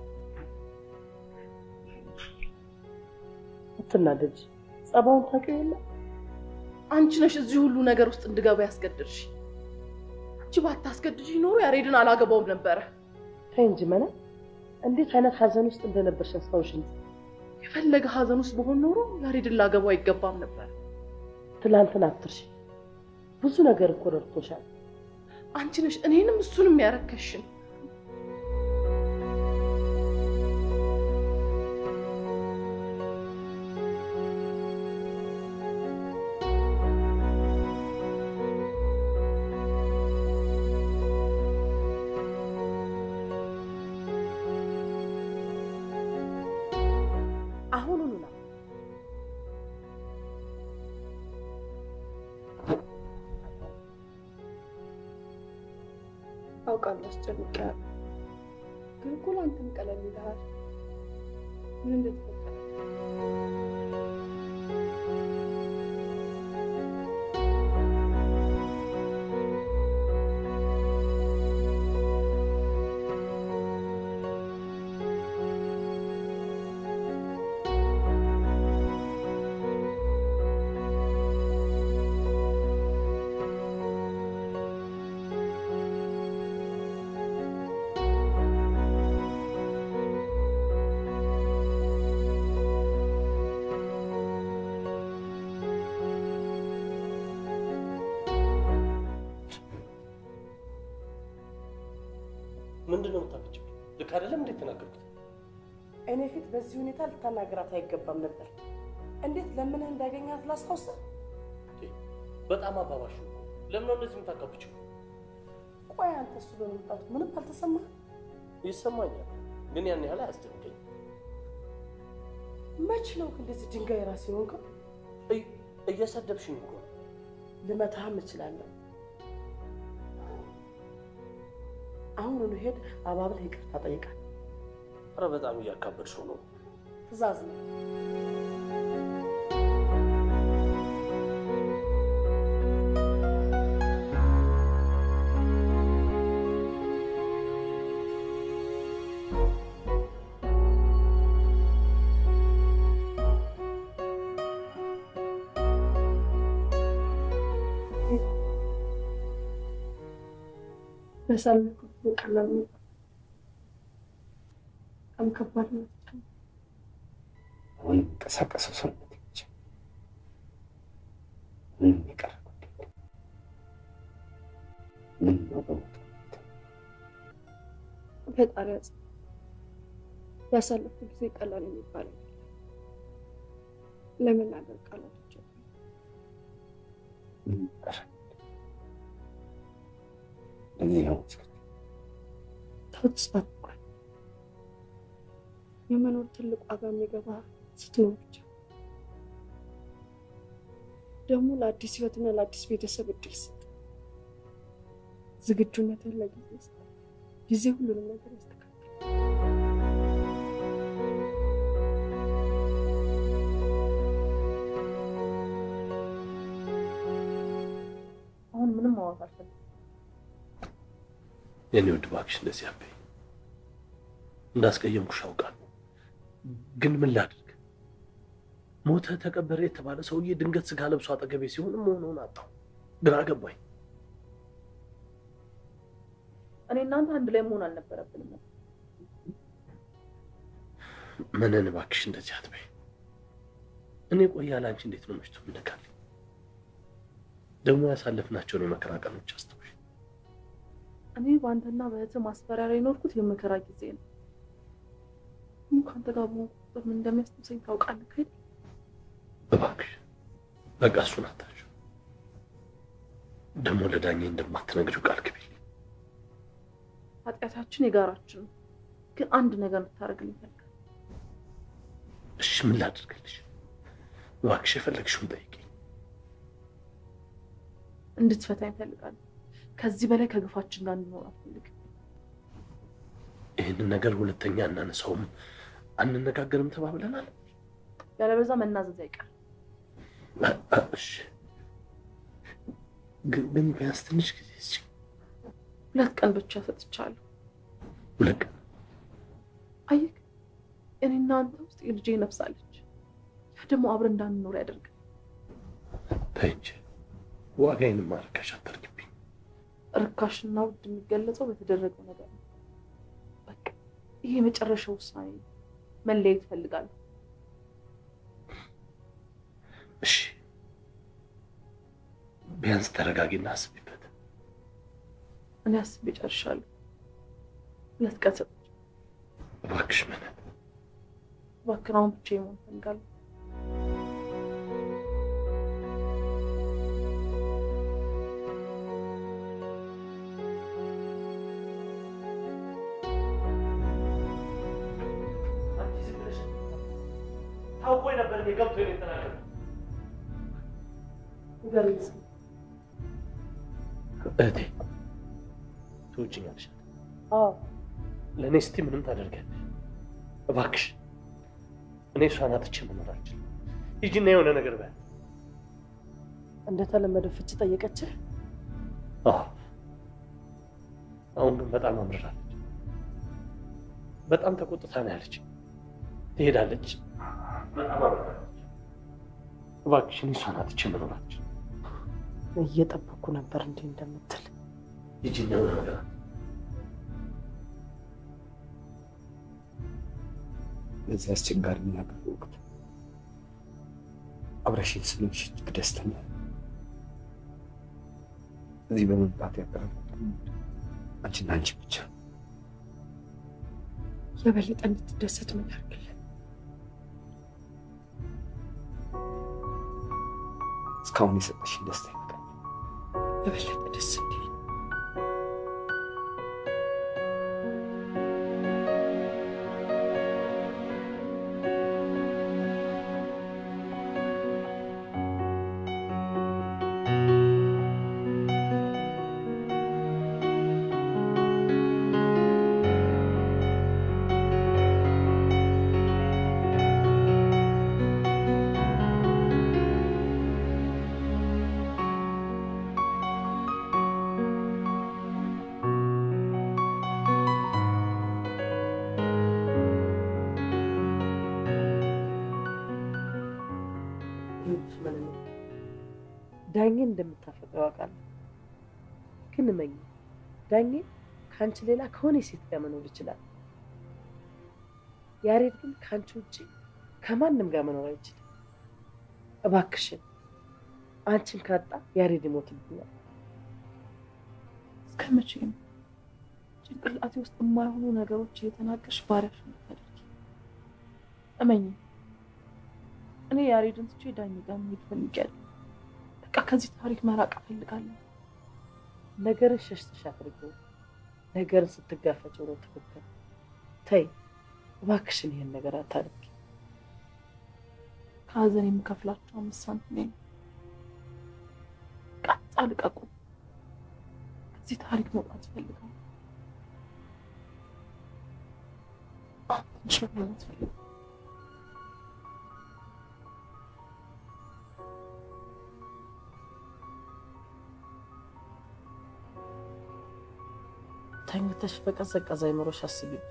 አትናደጅ። ጸባውን ታውቂው የለ አንቺ ነሽ እዚህ ሁሉ ነገር ውስጥ እንድገባ ያስገድድሽ። አንቺ ባታስገድድሽ ኖሮ ያሬድን አላገባውም ነበረ። ተይ እንጂ መነ፣ እንዴት አይነት ሀዘን ውስጥ እንደነበርሽ አስታውሽ እንጂ። የፈለገ ሀዘን ውስጥ በሆን ኖሮ ያሬድን ላገባው አይገባም ነበር። ትላንትን አትርሺ። ብዙ ነገር እኮ ረድቶሻል። አንቺ ነሽ እኔንም እሱንም ያረከሽን። አሁኑኑ ነው አውቃለሁ አስጨንቄያለሁ፣ ግን እኮ ለአንተም ቀለል ይልሃል። ምን እንደተፈጠረ ምንድን ነው የምታፈጭው? ልክ አይደለም እንዴት ተናገርኩት? እኔ ፊት በዚህ ሁኔታ ልታናግራት አይገባም ነበር። እንዴት ለምንህ እንዳገኛት ላስታውሰ በጣም አባባሹ። ለምን ነው እንደዚህ የምታካብችው? ቆይ አንተ እሱ በመምጣቱ ምንም አልተሰማህ? ይሰማኛል፣ ግን ያን ያህል አያስደንቀኝ። መች ነው ግን እንደዚህ ድንጋይ ራስ የሆንከው? እየሰደብሽኝ እኮ ነው። ልመታህም እችላለሁ። አሁኑኑ ሄድ አባብለህ ይቅርታ ጠይቃል። ኧረ በጣም እያካበድሽው ነው። ትእዛዝ ነው። ያሳለፍኩት በቀላል ነው። በጣም ከባድ ነው። አሁን የሚንቀሳቀሰው ሰውነት ብቻ ምንም የቀረ ጉዳይ የለም። ምን ነው በሞት ፈጣሪ ያጽ ያሳለፍኩት ጊዜ ቀላል የሚባል አይደለም። ለመናገር ቃላቶች የሉም። ምን ቀረ? ለዚህ ነው ተው ተስፋ አትቁረጥ። የመኖር ትልቅ ዋጋ የሚገባ ስትኖር ብቻ ደግሞ ለአዲስ ህይወትና ለአዲስ ቤተሰብ እድል ስጥ። ዝግጁነትን ለጊዜ ስጥ። ጊዜ ሁሉንም ነገር ያስተካክል። አሁን ምንም ማውራት አልፈልግም። የኔ ውድ እባክሽ እንደዚህ አበይ እንዳስቀየምኩሽ አውቃለሁ፣ ግን ምን ላድርግ? ሞተ ተቀበረ የተባለ ሰውዬ ድንገት ስጋ ለብሶ አጠገቤ ሲሆን መሆኑን አጣሁ። ግራ ገባኝ። እኔ እናንተ አንድ ላይ መሆን አልነበረብንም ነበር። ምንን እባክሽ እንደዚህ አትበይ። እኔ ቆያ ለአንቺ እንዴት ነው መሽቶ የምነካልኝ? ደግሞ ያሳለፍናቸውን የመከራ ቀኖች አስታውሽ። እኔ በአንተና በእህትህ ማስፈራሪያ የኖርኩት የመከራ ጊዜ ነው። ደግሞ ከአንተ ጋር በሆንኩ ቁጥር ምን እንደሚያስታውሰኝ ታውቃለህ አይደል? እባክሽ በቃ እሱን አታሽው። ደግሞ ለዳኜ እንደማትነግሪው ቃል ግቢልኝ። ኃጢአታችን የጋራችን ነው። ግን አንድ ነገር እንድታደርግልኝ እፈልጋለሁ። እሺ ምን ላድርግልሽ? እባክሽ የፈለግሽውን ጠይቂኝ። እንድትፈታኝ እፈልጋለሁ። ከዚህ በላይ ከግፋችን ጋር እንድኖር አልፈልግም። ይህንን ነገር ሁለተኛ እናነሳውም አንነጋገርም ተባብለናል። ያለበዛ መናዘዝ አይቀርም። አ- አ- እሺ ግን ግን ቢያንስ ትንሽ ጊዜ እስኪ ሁለት ቀን ብቻ ሰጥቻለሁ። ሁለት ቀን አየህ፣ እኔና አንተ ውስጥ የልጄ ነፍሳለች። ያ ደግሞ አብረን እንዳንኖር ያደርጋል። ተይ እንጂ ዋጋዬንም ማርከሽ አታርጊብኝ። ርካሽና ውድ የሚገለጸው በተደረገው ነገር ነው። በቃ ይሄ የመጨረሻ ውሳኔ ነው። መለየት እፈልጋለሁ። እሺ ቢያንስ ተረጋጊና አስቢበት። እኔ አስቤ ጨርሻለሁ። ሁለት ቀን ሰጥ እባክሽ ምን እባክህን አሁን ብቻዬን መሆን እፈልጋለሁ። ታውቆኝ ነበር እኔ ገብቶ የተናገረው እህቴ ትውጭኛለሽ። አዎ ለእኔ እስቲ ምንም ታደርጊያለሽ? እባክሽ እኔ እሷን አጥቼ መኖር አልችልም። ሂጂና የሆነ ነገር በል። እንደተለመደው ፍቺ ጠየቀችህ? አዎ። አሁን ግን በጣም አምርራለች። በጣም ተቆጥታ ነው ያለች። ትሄዳለች። በጣም አምርራለች። እባክሽ እኔ እሷን አጥቼ መኖር አልችልም። እየጠበኩ ነበር እንዲህ እንደምትል። ሂጂና የሆነ ነገር አድርጊ። በዚህ አስቸጋሪ ነገር ወቅት አብረሽኝ ስለሆንሽ እጅግ ደስተኛ ነኝ። እዚህ በመምጣት ያቀረብኩት አንቺና አንቺ ብቻ የበለጠ እንድትደሰት ምን ያርግልን? እስካሁን የሰጠሽኝ ደስታ ይበቃል። የበለጠ ደስ እንዲል ዳኜን እንደምታፈቅረው አውቃለሁ። ግን እመኝ ዳኜ ከአንቺ ሌላ ከሆነ ሴት ጋር መኖር ይችላል። ያሬድ ግን ከአንቺ ውጭ ከማንም ጋር መኖር አይችልም። እባክሽን አንቺን ካጣ ያሬድ ይሞትብኛል። እስከ መቼ ነው ጭንቅላቴ ውስጥ የማይሆኑ ነገሮች እየተናገርሽ ባሪያሽ የምታደርጊ? እመኝ እኔ ያሬድን ትቼ ዳኝ ጋር መሄድ ፈልጊያለሁ። በቃ ከዚህ ታሪክ መራቅ እፈልጋለሁ። ነገርን ሸሽተሽ አድርጊው። ነገርን ስትጋፈጭው ነው ትክክል። ተይ እባክሽን ይሄን ነገር አታድርጊ። ከሀዘን የምከፍላቸው አምስት ሳንቲም ነው። ቀጣ ልቀቁ። ከዚህ ታሪክ መውጣት እፈልጋለሁ። ትንሽ መብላት እፈልጋለሁ። ተኝተሽ በቀዘቀዘ አይምሮሽ አስቢበት።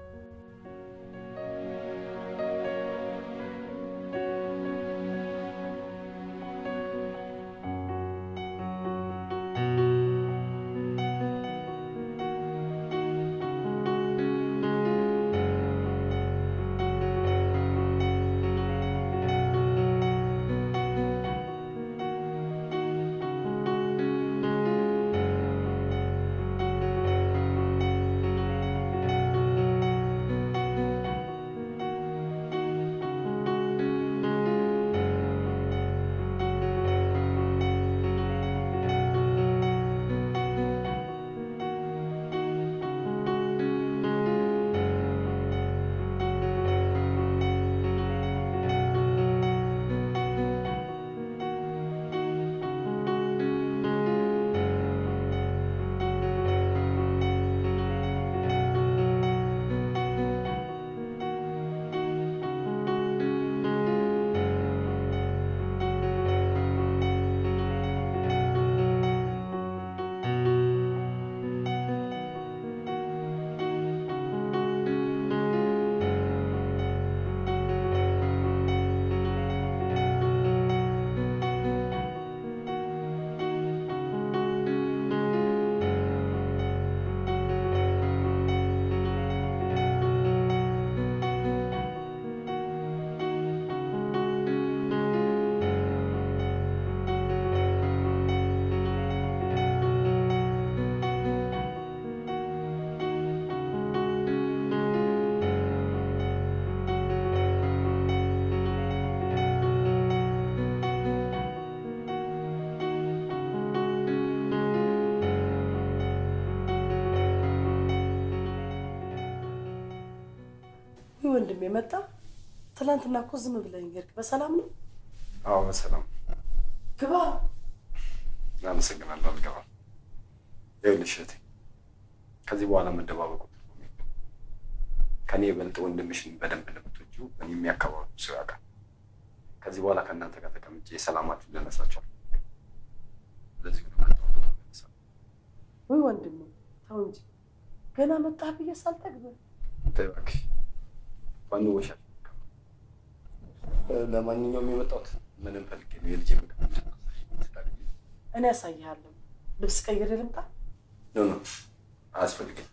ይህ ወንድም የመጣ ትናንትና እኮ ዝም ብለኝ ሄድክ። በሰላም ነው? አዎ በሰላም ግባ። አመሰግናለሁ። አልገባም። ይኸውልሽ እህቴ ከዚህ በኋላ መደባበቁ ትርጉም የለውም። ከኔ የበልጥ ወንድምሽን በደንብ እንደምትወጂው እኔ የሚያካባቢው ሰው ያውቃል። ከዚህ በኋላ ከእናንተ ጋር ተቀምጬ ሰላማችሁን ልነሳችኋል። ለዚህ ነው ወይ ወንድም ተው እንጂ ገና መጣህ ብዬ ሳልጠግብህ ተይ እባክሽ ዋንወሻል። ለማንኛውም የመጣሁት ምንም ፈልጌ ነው የልጄ ምግብ እኔ ያሳይሃለሁ። ልብስ ቀይሬ ልምጣ? ኖ ኖ አያስፈልግም።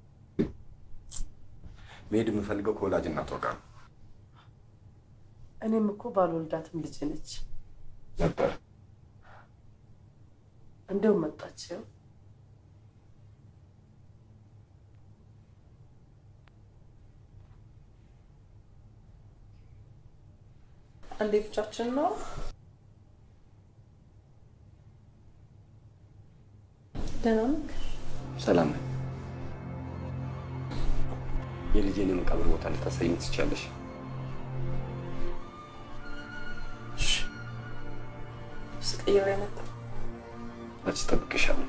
መሄድ የምፈልገው ከወላጅ እናቷ ጋር ነው እኔም እኮ ባልወልዳትም ልጅ ነች። ነበር። እንደው መጣች። ይኸው አንዴ ብቻችን ነው። ደህና ነህ? ሰላም ነኝ። የልጄን የመቃብር ቦታ ልታሳይኝ ትችያለሽ? ልብስ ቀይሬ መጣሁ። መች እጠብቅሻለሁ።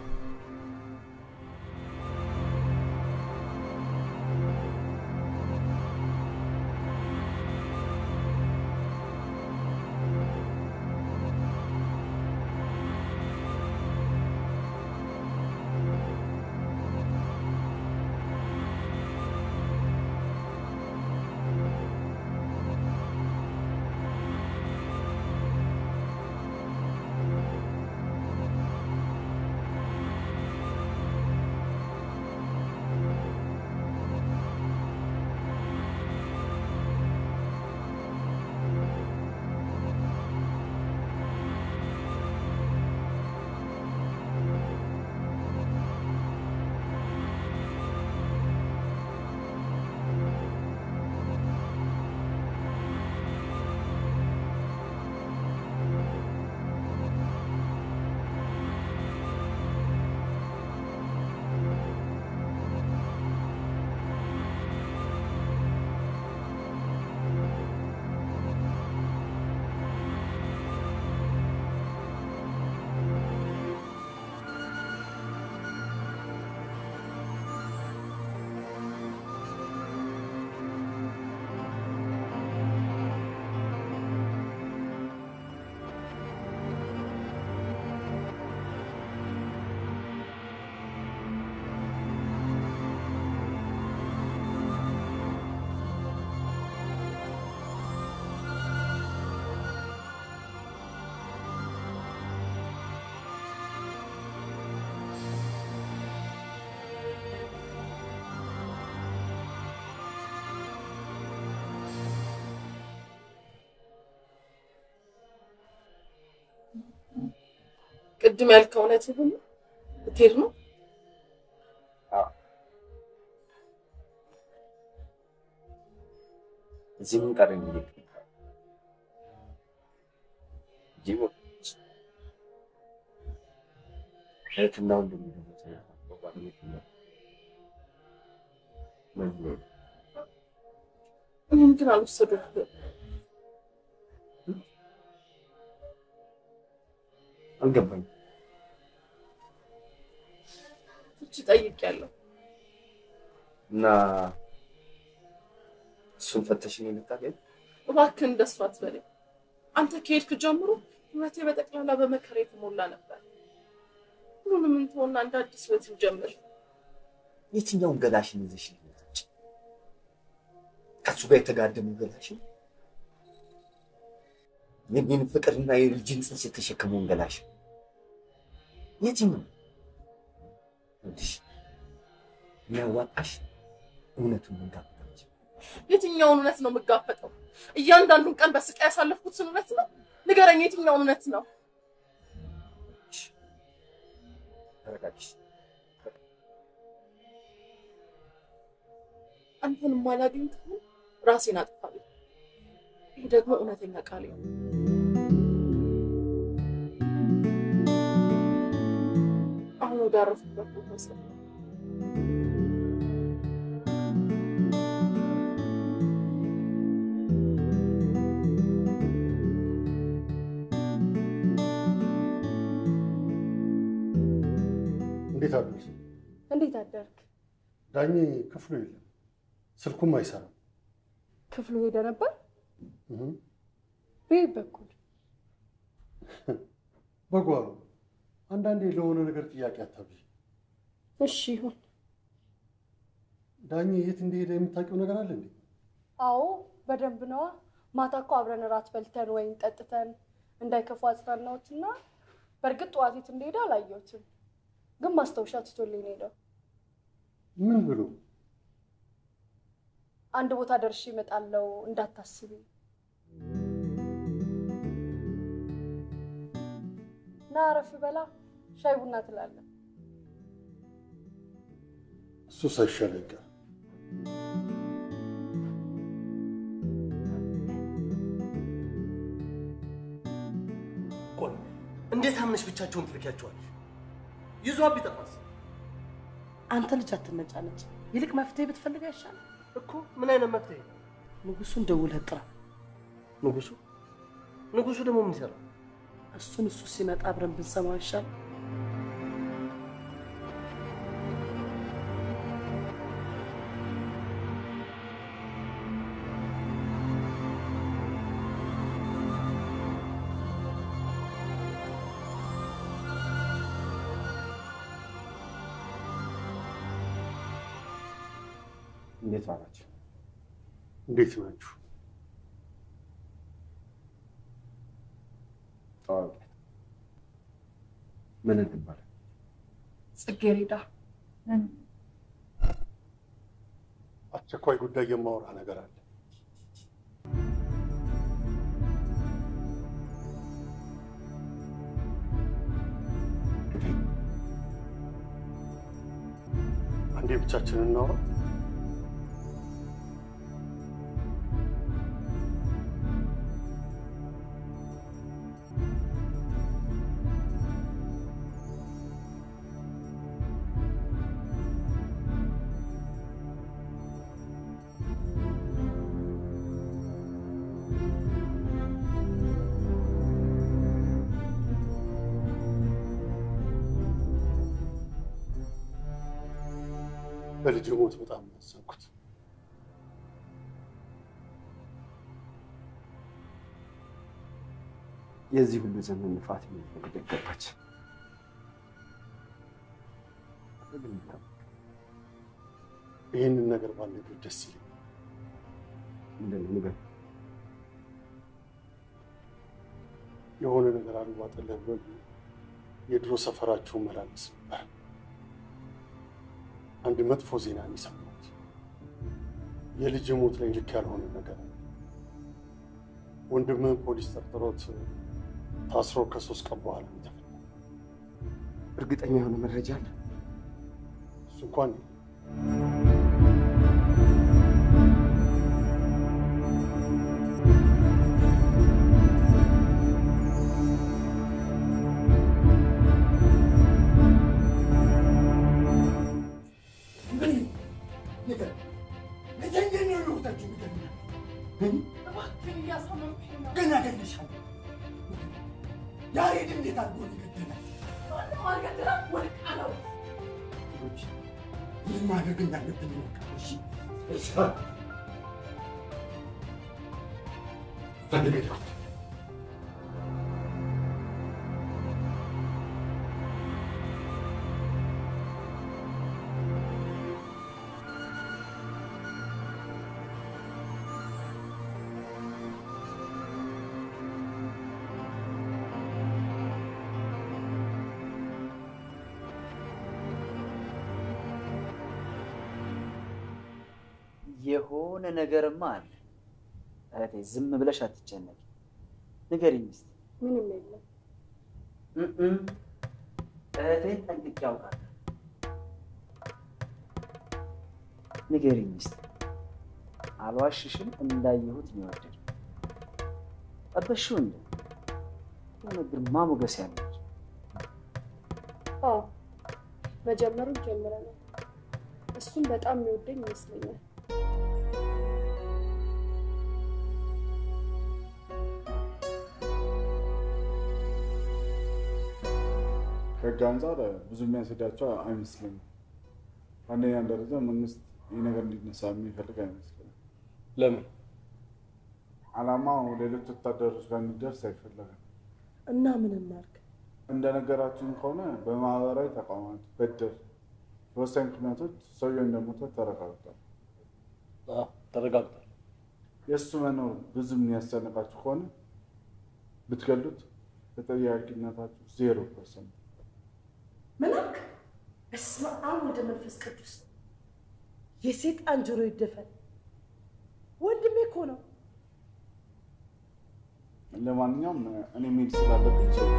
ቅድም ያልከው እውነትህን ነው? ልትሄድ ነው? እዚህ ምን ቀረኝ? ጂቦ እህትና ወንድም እኔን ግን አልወሰዱብህም። አልገባኝም። ፍቺ ጠይቄያለሁ። እና እሱን ፈተሽ ነው የምታገኝ? እባክህን እንደሱ አትበለኝ። አንተ ከሄድክ ጀምሮ ህይወቴ በጠቅላላ በመከራ የተሞላ ነበር። ሁሉንም እንተውና እንደ አዲስ ህይወት እንጀምር። የትኛውን ገላሽን ይዘሽ ነው የምትወጪ? ከሱ ጋር የተጋደሙ ገላሽን የኔን ፍቅርና የልጅን ጽንስ የተሸከመውን ገላሽ የትኛው ይኸውልሽ፣ የሚያዋጣሽ እውነቱን መንጋፈጣች የትኛውን እውነት ነው የምጋፈጠው? እያንዳንዱን ቀን በስቃይ ያሳለፍኩትን እውነት ነው? ንገረኝ፣ የትኛውን እውነት ነው? ተረጋግሽ። አንተን ማላገኝ ከሆነ ራሴን አጥፋለሁ። ይህ ደግሞ እውነተኛ ቃሌ ነው። አሁን ወደ አረፉበት ቦታ ወሰድ እንዴት አደርሽ? እንዴት አደርክ? ዳኜ ክፍሉ የለም፣ ስልኩም አይሰራም። ክፍሉ ሄደ ነበር? እህ፣ በየት በኩል? በጓሮ አንዳንዴ ለሆነ ነገር ጥያቄ አታብዥ። እሺ ይሁን። ዳኜ የት እንደሄደ የምታውቂው ነገር አለ እንዴ? አዎ በደንብ ነዋ። ማታ እኮ አብረን እራት በልተን ወይን ጠጥተን እንዳይከፉ አጽናናሁትና በእርግጥ ጠዋት የት እንደሄደ አላየሁትም፣ ግን ማስታወሻ ትቶልኝ ነው የሄደው። ምን ብሎ? አንድ ቦታ ደርሼ እመጣለሁ እንዳታስቢ። ና አረፍ በላ፣ ሻይ ቡና ትላለን። እሱ ሳይሻል አይቀር። ቆይ እንዴት አምነሽ ብቻቸውን ትልኪያቸዋለሽ? ይዟ ቢጠፋስ አንተ ልጅ አትነጫነጭ። ይልቅ መፍትሄ ብትፈልግ አይሻልም? እኮ ምን አይነት መፍትሄ? ንጉሱን ደውለህ ጥራ። ንጉሱ ንጉሱ ደግሞ ምን ይሰራል? እሱን እሱ ሲመጣ አብረን ብንሰማው አይሻልም? እንዴት ዋላችሁ? እንዴት ናችሁ? ተዋወቂያት። ምን ትባላል? ጽጌሬዳ አስቸኳይ ጉዳይ የማወራ ነገር አለ። አንዴ ብቻችንን እናውራ። በልጅ ሞት በጣም ነው ያዘንኩት። የዚህ ሁሉ ዘመን ልፋት የሚፈልግ ገባች። ይህንን ነገር ባልነግር ደስ ይለኛል። ምንድን ነው ንገር። የሆነ ነገር አልዋጠልህ ብሎ የድሮ ሰፈራችሁ መላለስ ነበር። አንድ መጥፎ ዜና ነው የሰማሁት። የልጅ ሞት ላይ ልክ ያልሆነ ነገር አለ። ወንድምህን ፖሊስ ጠርጥሮት ታስሮ ከሶስት ቀን በኋላ ነው የተፈታው። እርግጠኛ የሆነ መረጃ አለ? እሱ እንኳን እባክህን እያሳመምከኝ ነው። ገና እገልሻለሁ። ያሬድ እንዴት አድርጎ ነው የገደላት? ማንም አልገደለም፣ ወድቃ ነው። ልጆች ምን ማድረግ እንዳለብን ይወቃል። እሺ እሺ ፈልገው የሆነ ነገርማ አለ። እህቴ ዝም ብለሽ አትጨነቂ። ንገሪኝ እስኪ። ምንም የለም። እም እህቴን ጠንቅቄ አውቃለሁ። ንገሪኝ እስኪ። አልዋሽሽም፣ እንዳየሁት ነው የወደድኩት። ጠበሽው እንደ የሆነ ግርማ ሞገስ ያለች አዎ መጀመሩን ጀምረናል። እሱም በጣም የሚወደኝ ይመስለኛል። ከህግ አንጻር ብዙ የሚያስሄዳቸው አይመስለኝም። አንደኛ ደረጃ መንግስት ይህ ነገር እንዲነሳ የሚፈልግ አይመስለኝም። ለምን? አላማው ሌሎች ወታደሮች ጋር እንዲደርስ አይፈለግም። እና ምን እናድርግ? እንደነገራችን ከሆነ በማህበራዊ ተቋማት፣ በድር፣ በወሳኝ ምክንያቶች ሰውየው እንደሞተ ተረጋግጧል። አዎ፣ ተረጋግጧል። የእሱ መኖር ብዙ የሚያስጨንቃችሁ ከሆነ ብትገሉት ተጠያቂነታችሁ ዜሮ ፐርሰንት። ምን አልክ? በስመ አብ ወልደ መንፈስ ቅዱስ። የሴጣን ጆሮ ይደፈን። ወንድሜ እኮ ነው። ለማንኛውም እኔ መሄድ ስላለብኝ ይችላል።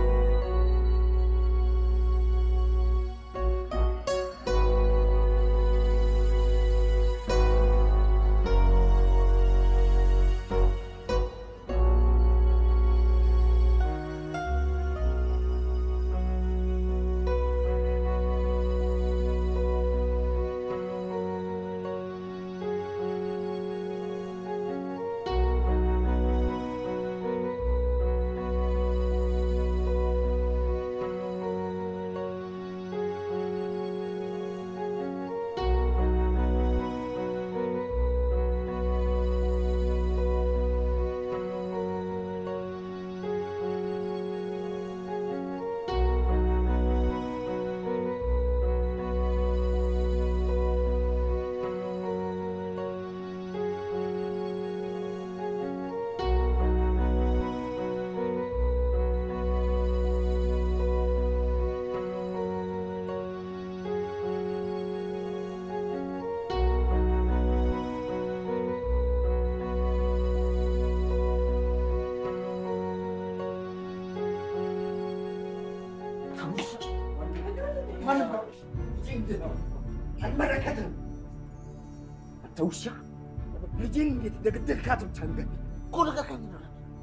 አይመለከትም። አንተ ውሻ ልጄን እንዴት እንደገደልካት ብቻ ንገር እኮ ልቀቀኝ ነው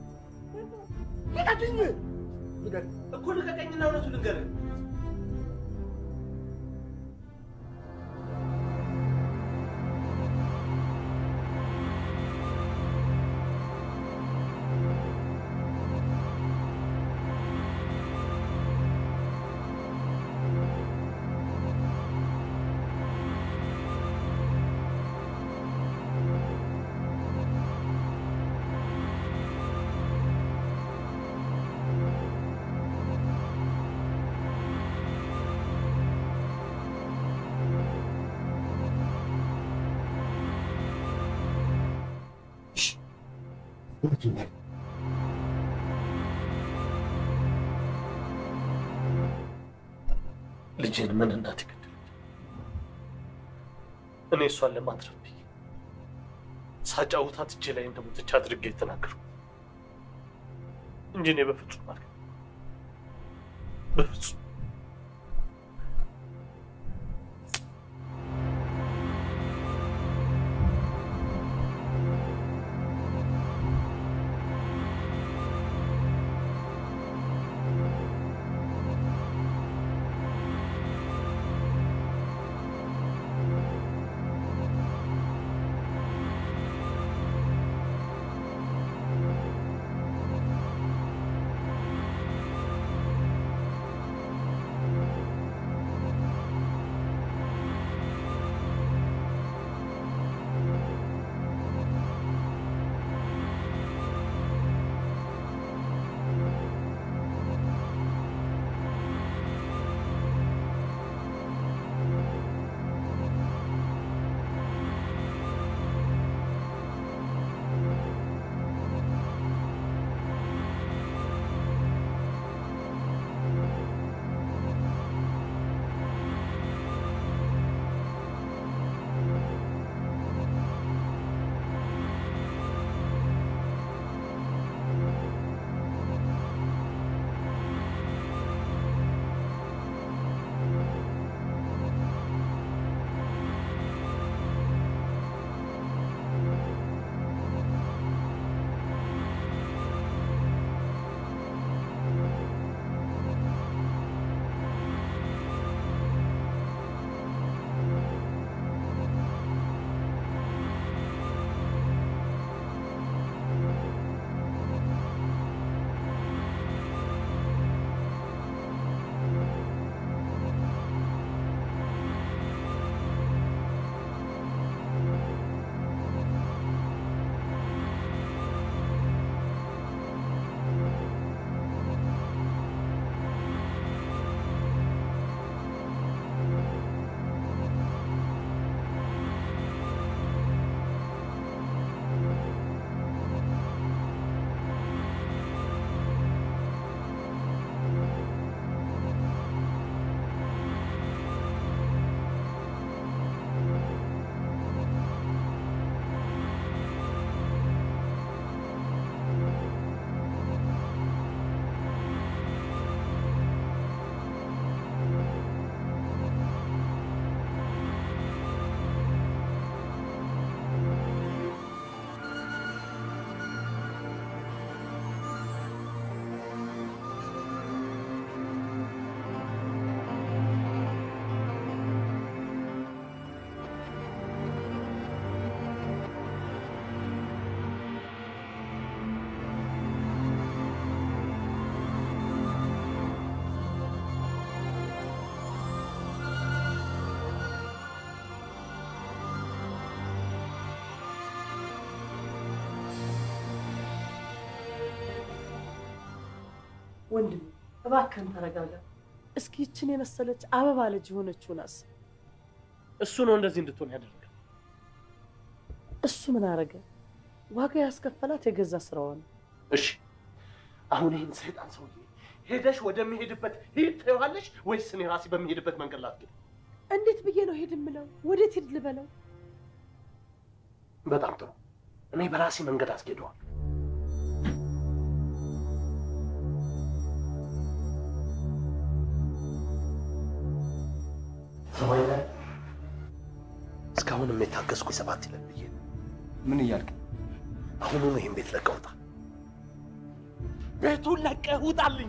ልቀቀኝ ንገር እኮ ልቀቀኝና እውነቱን ንገረኝ። ልጄን ምን እናት ይገድል? እኔ እሷን ለማትረፍ ብዬ ሳጫውታት እጄ ላይ እንደሞተች አድርጌ የተናገርኩ እንጂ እኔ በፍጹም አልክ በፍጹም ወንድም እባክህን ተረጋጋ። እስኪ ይችን የመሰለች አበባ ልጅ የሆነችውን አስብ። እሱ ነው እንደዚህ እንድትሆን ያደረገ። እሱ ምን አረገ? ዋጋ ያስከፈላት የገዛ ስራዋ ነው። እሺ አሁን ይህን ሰይጣን ሰውዬ ሄደሽ ወደሚሄድበት ሂድ ትይዋለሽ ወይስ እኔ ራሴ በሚሄድበት መንገድ ላስጌድ? እንዴት ብዬ ነው ሄድ የምለው? ወዴት ሂድ ልበለው? በጣም ጥሩ። እኔ በራሴ መንገድ አስጌደዋል። ሰማይነ እስካሁንም የታገስኩኝ ሰባት ይለን ብዬ ነው። ምን እያልክ? አሁኑኑ ይህን ቤት ለቀህ ውጣ። ቤቱን ለቀህ ውጣልኝ።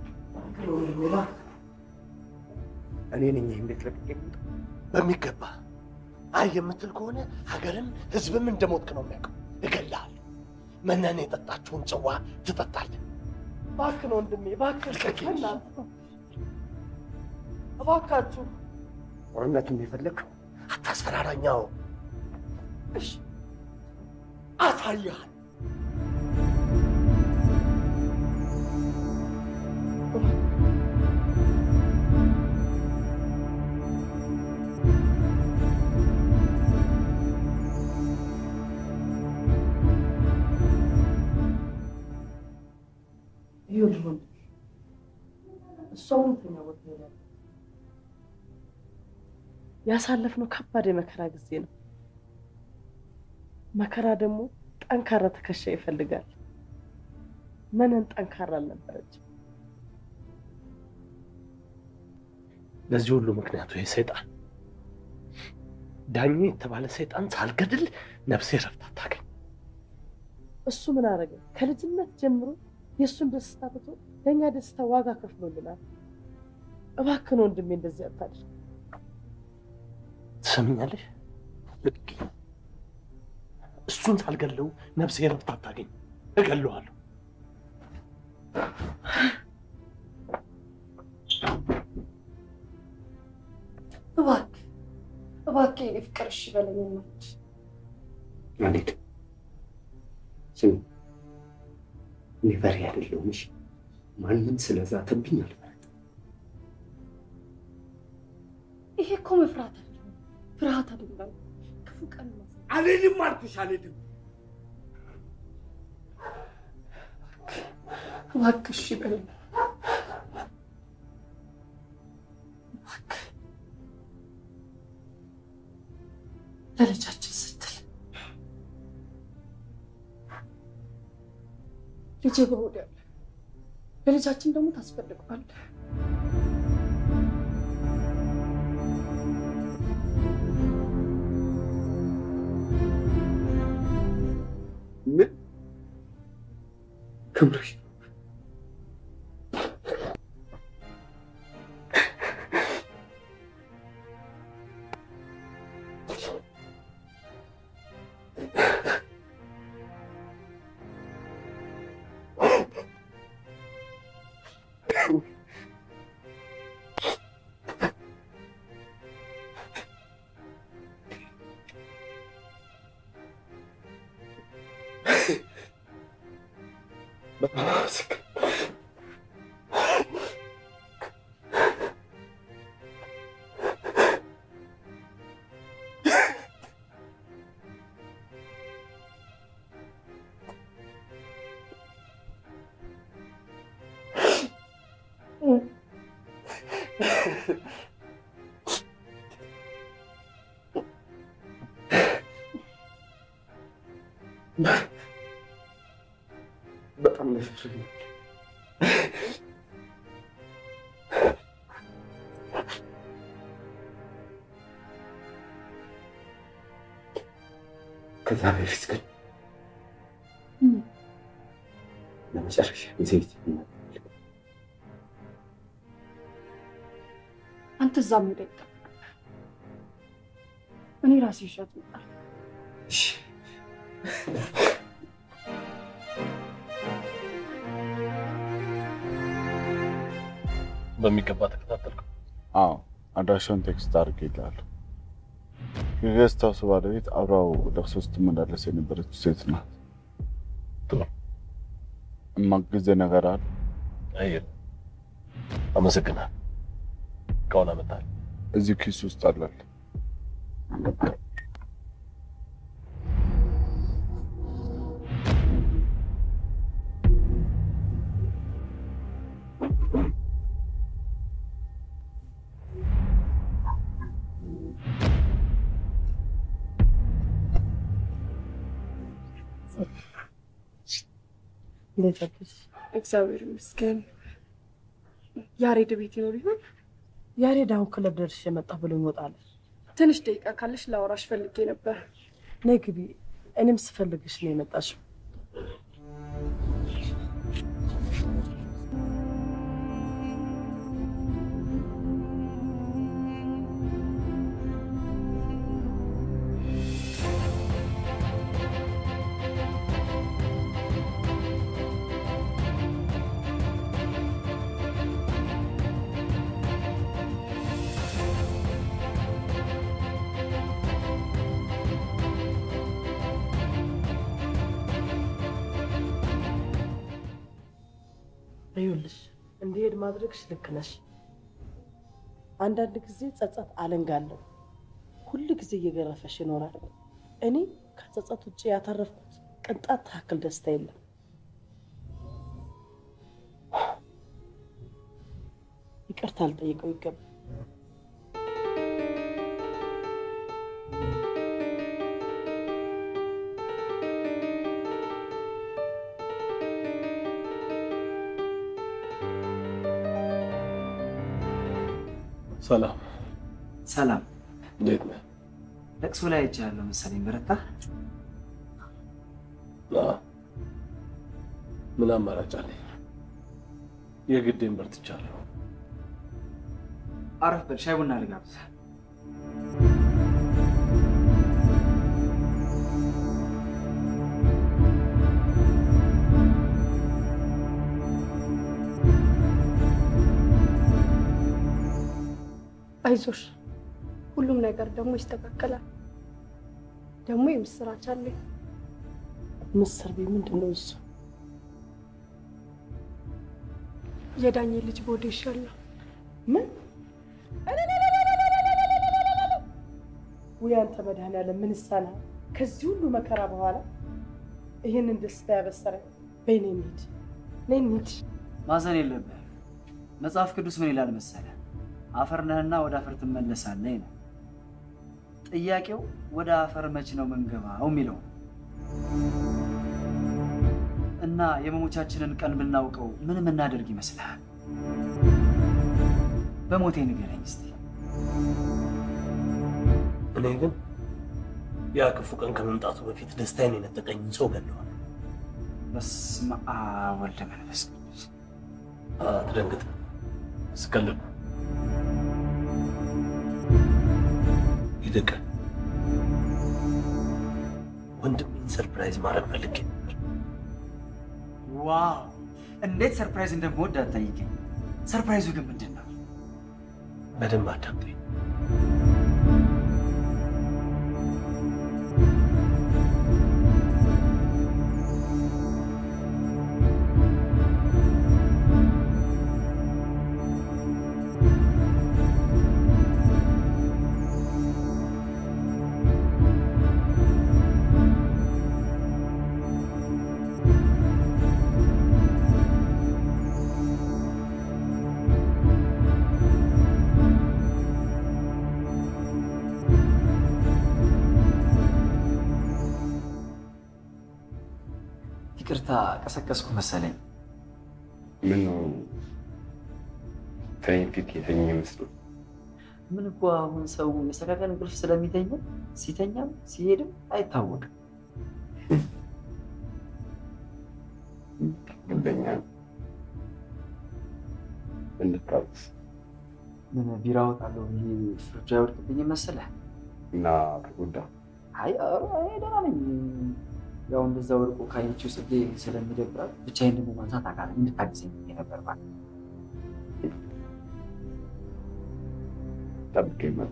እኔ ነኝ ይህን ቤት ለቅቄ የምወጣው። በሚገባ አይ የምትል ከሆነ ሀገርም ህዝብም እንደሞትክ ነው የሚያውቀው። እገልሃለሁ። መነን የጠጣችውን ጽዋ ትጠጣለህ። እባክህን ወንድሜ፣ እባክህን በእናትህ እባካችሁ። ጦርነቱን የፈለግከው አታስፈራራኛው። እሺ አሳይሃል። ይኸውልህ ወንድሜ፣ እሷ እውነተኛ ቦታ ሄዳለች። ያሳለፍነው ከባድ የመከራ ጊዜ ነው። መከራ ደግሞ ጠንካራ ትከሻ ይፈልጋል። መነን ጠንካራ አልነበረችም። ለዚህ ሁሉ ምክንያቱ ይህ ሰይጣን ዳኜ የተባለ ሰይጣን ሳልገድል ነፍሴ ረፍት አታገኝ። እሱ ምን አደረገ? ከልጅነት ጀምሮ የእሱን ደስታ ትቶ ለእኛ ደስታ ዋጋ ከፍሎልናል። እባክህን ወንድሜ እንደዚህ አታድርግ። ትሰምኛለሽ? ልቅ እሱን ሳልገለው ነፍሴ ረፍት አታገኝ። እገለዋለሁ። እባክህ እባክህ የኔ ፍቅር እሺ በለኝ እናት። አልሄድም። ስሚ፣ እኔ በሬ አይደለሁም። እሺ፣ ማንም ስለዛተብኝ አልፈራም። ይሄ እኮ መፍራት አይደለም ፍርሃት አይደለም፣ ክፉ ቀን ነው። አልሄድም አልኩሽ፣ አልሄድም። እባክህ እሺ በለኝ እባክህ ለልጃችን ስትል ልጄ በሆድ ያለ ለልጃችን ደግሞ ታስፈልገዋለህ። ምን ከምረሽ በጣም ነፍሱኛል። ከዛ በፊት ግን ለመጨረሻ ጊዜ አንተ እዛ ሜዳ ይጠበቅ፣ እኔ ራሴ ይሻት ይመጣል። በሚገባ ተከታተልከው? አዎ አድራሻውን ቴክስት አድርጌልሃለሁ። የጌስት ሃውስ ባለቤት አብራው ለቅሶ ስትመላለስ የነበረች ሴት ናት። ጥሩ እማግዝህ ነገር አለ? አይ የለም። አመሰግናል። እቃውን አመጣል። እዚሁ ኪስ ውስጥ አላል። እንዴት አደርሽ? እግዚአብሔር ይመስገን። ያሬድ ቤት ይኖር ይሆን? ያሬድ አሁን ክለብ ደርሼ መጣሁ ብሎኝ እወጣለሁ። ትንሽ ደቂቃ ካለሽ ላወራሽ ፈልጌ ነበር። ነይ ግቢ። እኔም ስፈልግሽ ነው የመጣሽው። ይኸውልሽ እንዲሄድ ማድረግሽ ልክ ነሽ። አንዳንድ ጊዜ ጸጸት አለንጋለሁ ሁል ጊዜ እየገረፈሽ ይኖራል። እኔ ከጸጸት ውጭ ያተረፍኩት ቅንጣት ታክል ደስታ የለም። ይቅርታ ልጠይቀው ይገባል። ሰላም ሰላም፣ እንዴት ነህ? ለቅሶ ላይ አይቻለሁ መሰለኝ። በረታ። አዎ። ምን አማራጭ አለኝ? የግዴን በርትቻለሁ። አረፍ በል፣ ሻይ ቡና ልጋብዝ። አይዞሽ፣ ሁሉም ነገር ደግሞ ይስተካከላል። ደግሞ የምስራች አለኝ። ምስር ቤት ምንድን ነው እሱ? የዳኜ ልጅ ቦዴ ይሻላል። ምን ውይ አንተ መድኃኒዓለም ምን ይሳናል? ከዚህ ሁሉ መከራ በኋላ ይህንን ደስታ ያበሰረኝ። በይ ነይ እንሂድ፣ ነይ እንሂድ። ማዘን የለብህም። መጽሐፍ ቅዱስ ምን ይላል መሰለህ? አፈር ነህና ወደ አፈር ትመለሳለህ ይላል። ጥያቄው ወደ አፈር መች ነው ምንገባው የሚለው ነው። እና የመሞቻችንን ቀን ብናውቀው ምን የምናደርግ ይመስልሃል? በሞቴ ንገረኝ እስቲ። እኔ ግን ያ ክፉ ቀን ከመምጣቱ በፊት ደስታዬን የነጠቀኝ ሰው ገለዋል። በስመ አብ ወልደ መንፈስ ቅዱስ። አትደንግጥ፣ ስቀልድ ይልቅ ወንድሜን ሰርፕራይዝ ማድረግ ፈልጌ ነበር። ዋው! እንዴት ሰርፕራይዝ እንደምወድ አትጠይቀኝ። ሰርፕራይዙ ግን ምንድን ነው? በደንብ አዳምጠኝ። ይቅርታ ቀሰቀስኩ መሰለኝ። ምን ነው ተኝ ፊት የተኛ ይመስሉ ምን እኮ አሁን ሰው የሰቀቀን እንቅልፍ ስለሚተኛ ሲተኛም ሲሄድም አይታወቅም። ግንበኛ እንድታውስ ምን ቢራ እወጣለሁ ብዬ ፍርጃ ያወድቅብኝ መሰለህ? እና ተጎዳ አይ ኧረ እኔ ደህና ነኝ። ያው እንደዛ ወድቆ ካየችው ጽጌ ስለሚደብራት ብቻዬን ደግሞ ማንሳት አቃተኝ። እንድታግዘኝ ብዬ ነበር ማለት ጠብቀኝ ማለት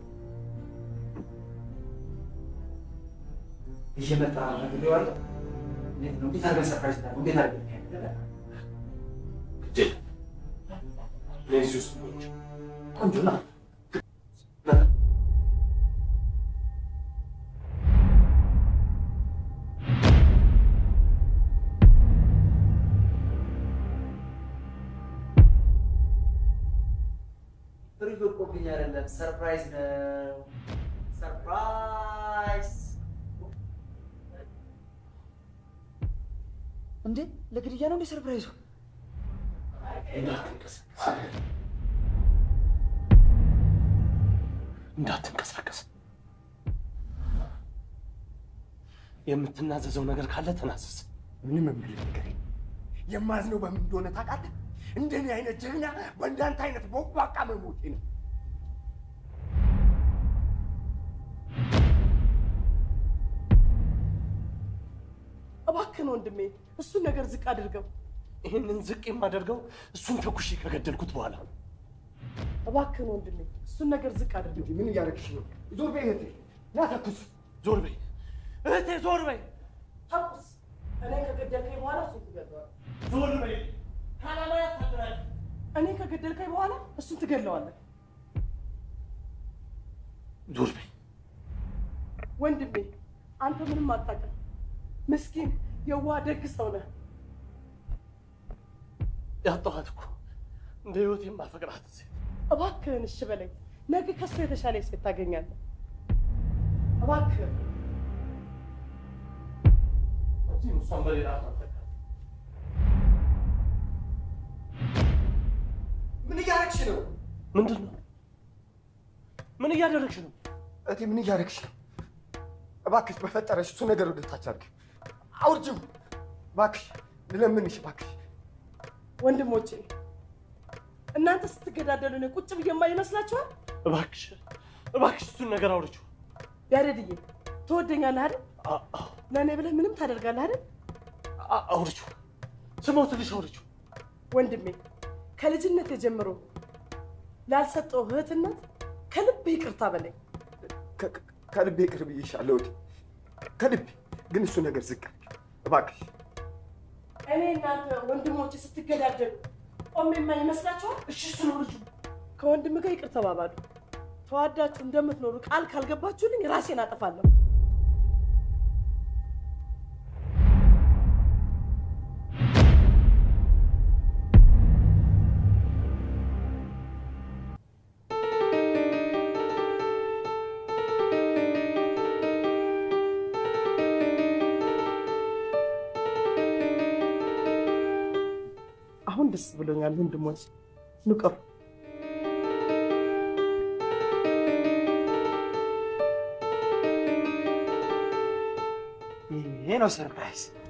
እየመጣ ነግሬዋለሁ። እንዴት ነው? እንዴት አድርገን ሰርፕራይዝ እናድርገው? እንዴት አድርገን ለዚህ ውስጥ ቆንጆ ቆንጆ ና ፍሪጅ ወድቆብኝ አይደለም፣ ሰርፕራይዝ ነው። ሰርፕራይዝ እንዴ! ለግድያ ነው እንዴ ሰርፕራይዙ? እንዳትንቀሳቀስ። የምትናዘዘው ነገር ካለ ተናዘዝ። ምንም የምልህ ነገር የለም። የማዝነው በምን እንደሆነ ታውቃለህ? እንደኔ አይነት ጀግና በእንዳንተ አይነት ቦቅቧቃ መሞቴ ነው። እባክህን ወንድሜ እሱን ነገር ዝቅ አድርገው። ይህንን ዝቅ የማደርገው እሱን ተኩሼ ከገደልኩት በኋላ ነው። እባክህን ወንድሜ እሱን ነገር ዝቅ አድርገው። ምን እያደረግሽ ነው? ዞር በይ እህቴ፣ ና ተኩስ። ዞር በይ እህቴ፣ ዞር በይ። ተኩስ። እኔ ከገደልከኝ በኋላ እሱን ትገድለዋለህ። ዞር በይ። ካላማያ ታድራለህ። እኔ ከገደልከኝ በኋላ እሱን ትገድለዋለህ። ዞር በይ። ወንድሜ አንተ ምንም አታውቅም። ምስኪን የዋህ ደግ ሰው ነህ። ያጣኋት እኮ እንደ ህይወት የማፈቅራት ሴት እባክህን እሺ በለኝ። ነገ ከሱ የተሻለ ሴት ታገኛለህ። እባክህን እዚህም እሷን በሌላ ማፈቅራት ምን እያደረግሽ ነው? ምንድን ነው? ምን እያደረግሽ ነው? እቴ ምን እያደረግሽ ነው? እባክሽ በፈጠረሽ እሱ ነገር ወደ ታች አድርጊው፣ አውርጂው። እባክሽ ልለምንሽ፣ እባክሽ ወንድሞቼ እናንተ ስትገዳደሉ እኔ ቁጭ ብዬ የማይ ይመስላችኋል? እባክሽ እባክሽ እሱን ነገር አውርጂው። ያሬድዬ ትወደኛለህ አይደል? ለእኔ ብለህ ምንም ታደርጋለህ አይደል? አውርጂው፣ ስሞትልሽ አውርጂው። ወንድሜ ከልጅነት ጀምሮ ላልሰጠው እህትነት ከልብ ይቅርታ በለኝ። ከልቤ ቅርብ ይሻለው እቴ፣ ከልቤ ግን እሱ ነገር ዝቅ አድርጊው እባክሽ። እኔ እናንተ ወንድሞቼ ስትገዳደሉ ቆሜ የማይ ይመስላችኋል? እሺ እሱን አውርጂው። ከወንድም ጋር ይቅር ተባባሉ። ተዋዳችሁ እንደምትኖሩ ቃል ካልገባችሁልኝ ራሴን አጠፋለሁ። አሁን ደስ ብሎኛል ወንድሞች፣ ንቀሩ ይሄ ነው ሰርፕራይዝ።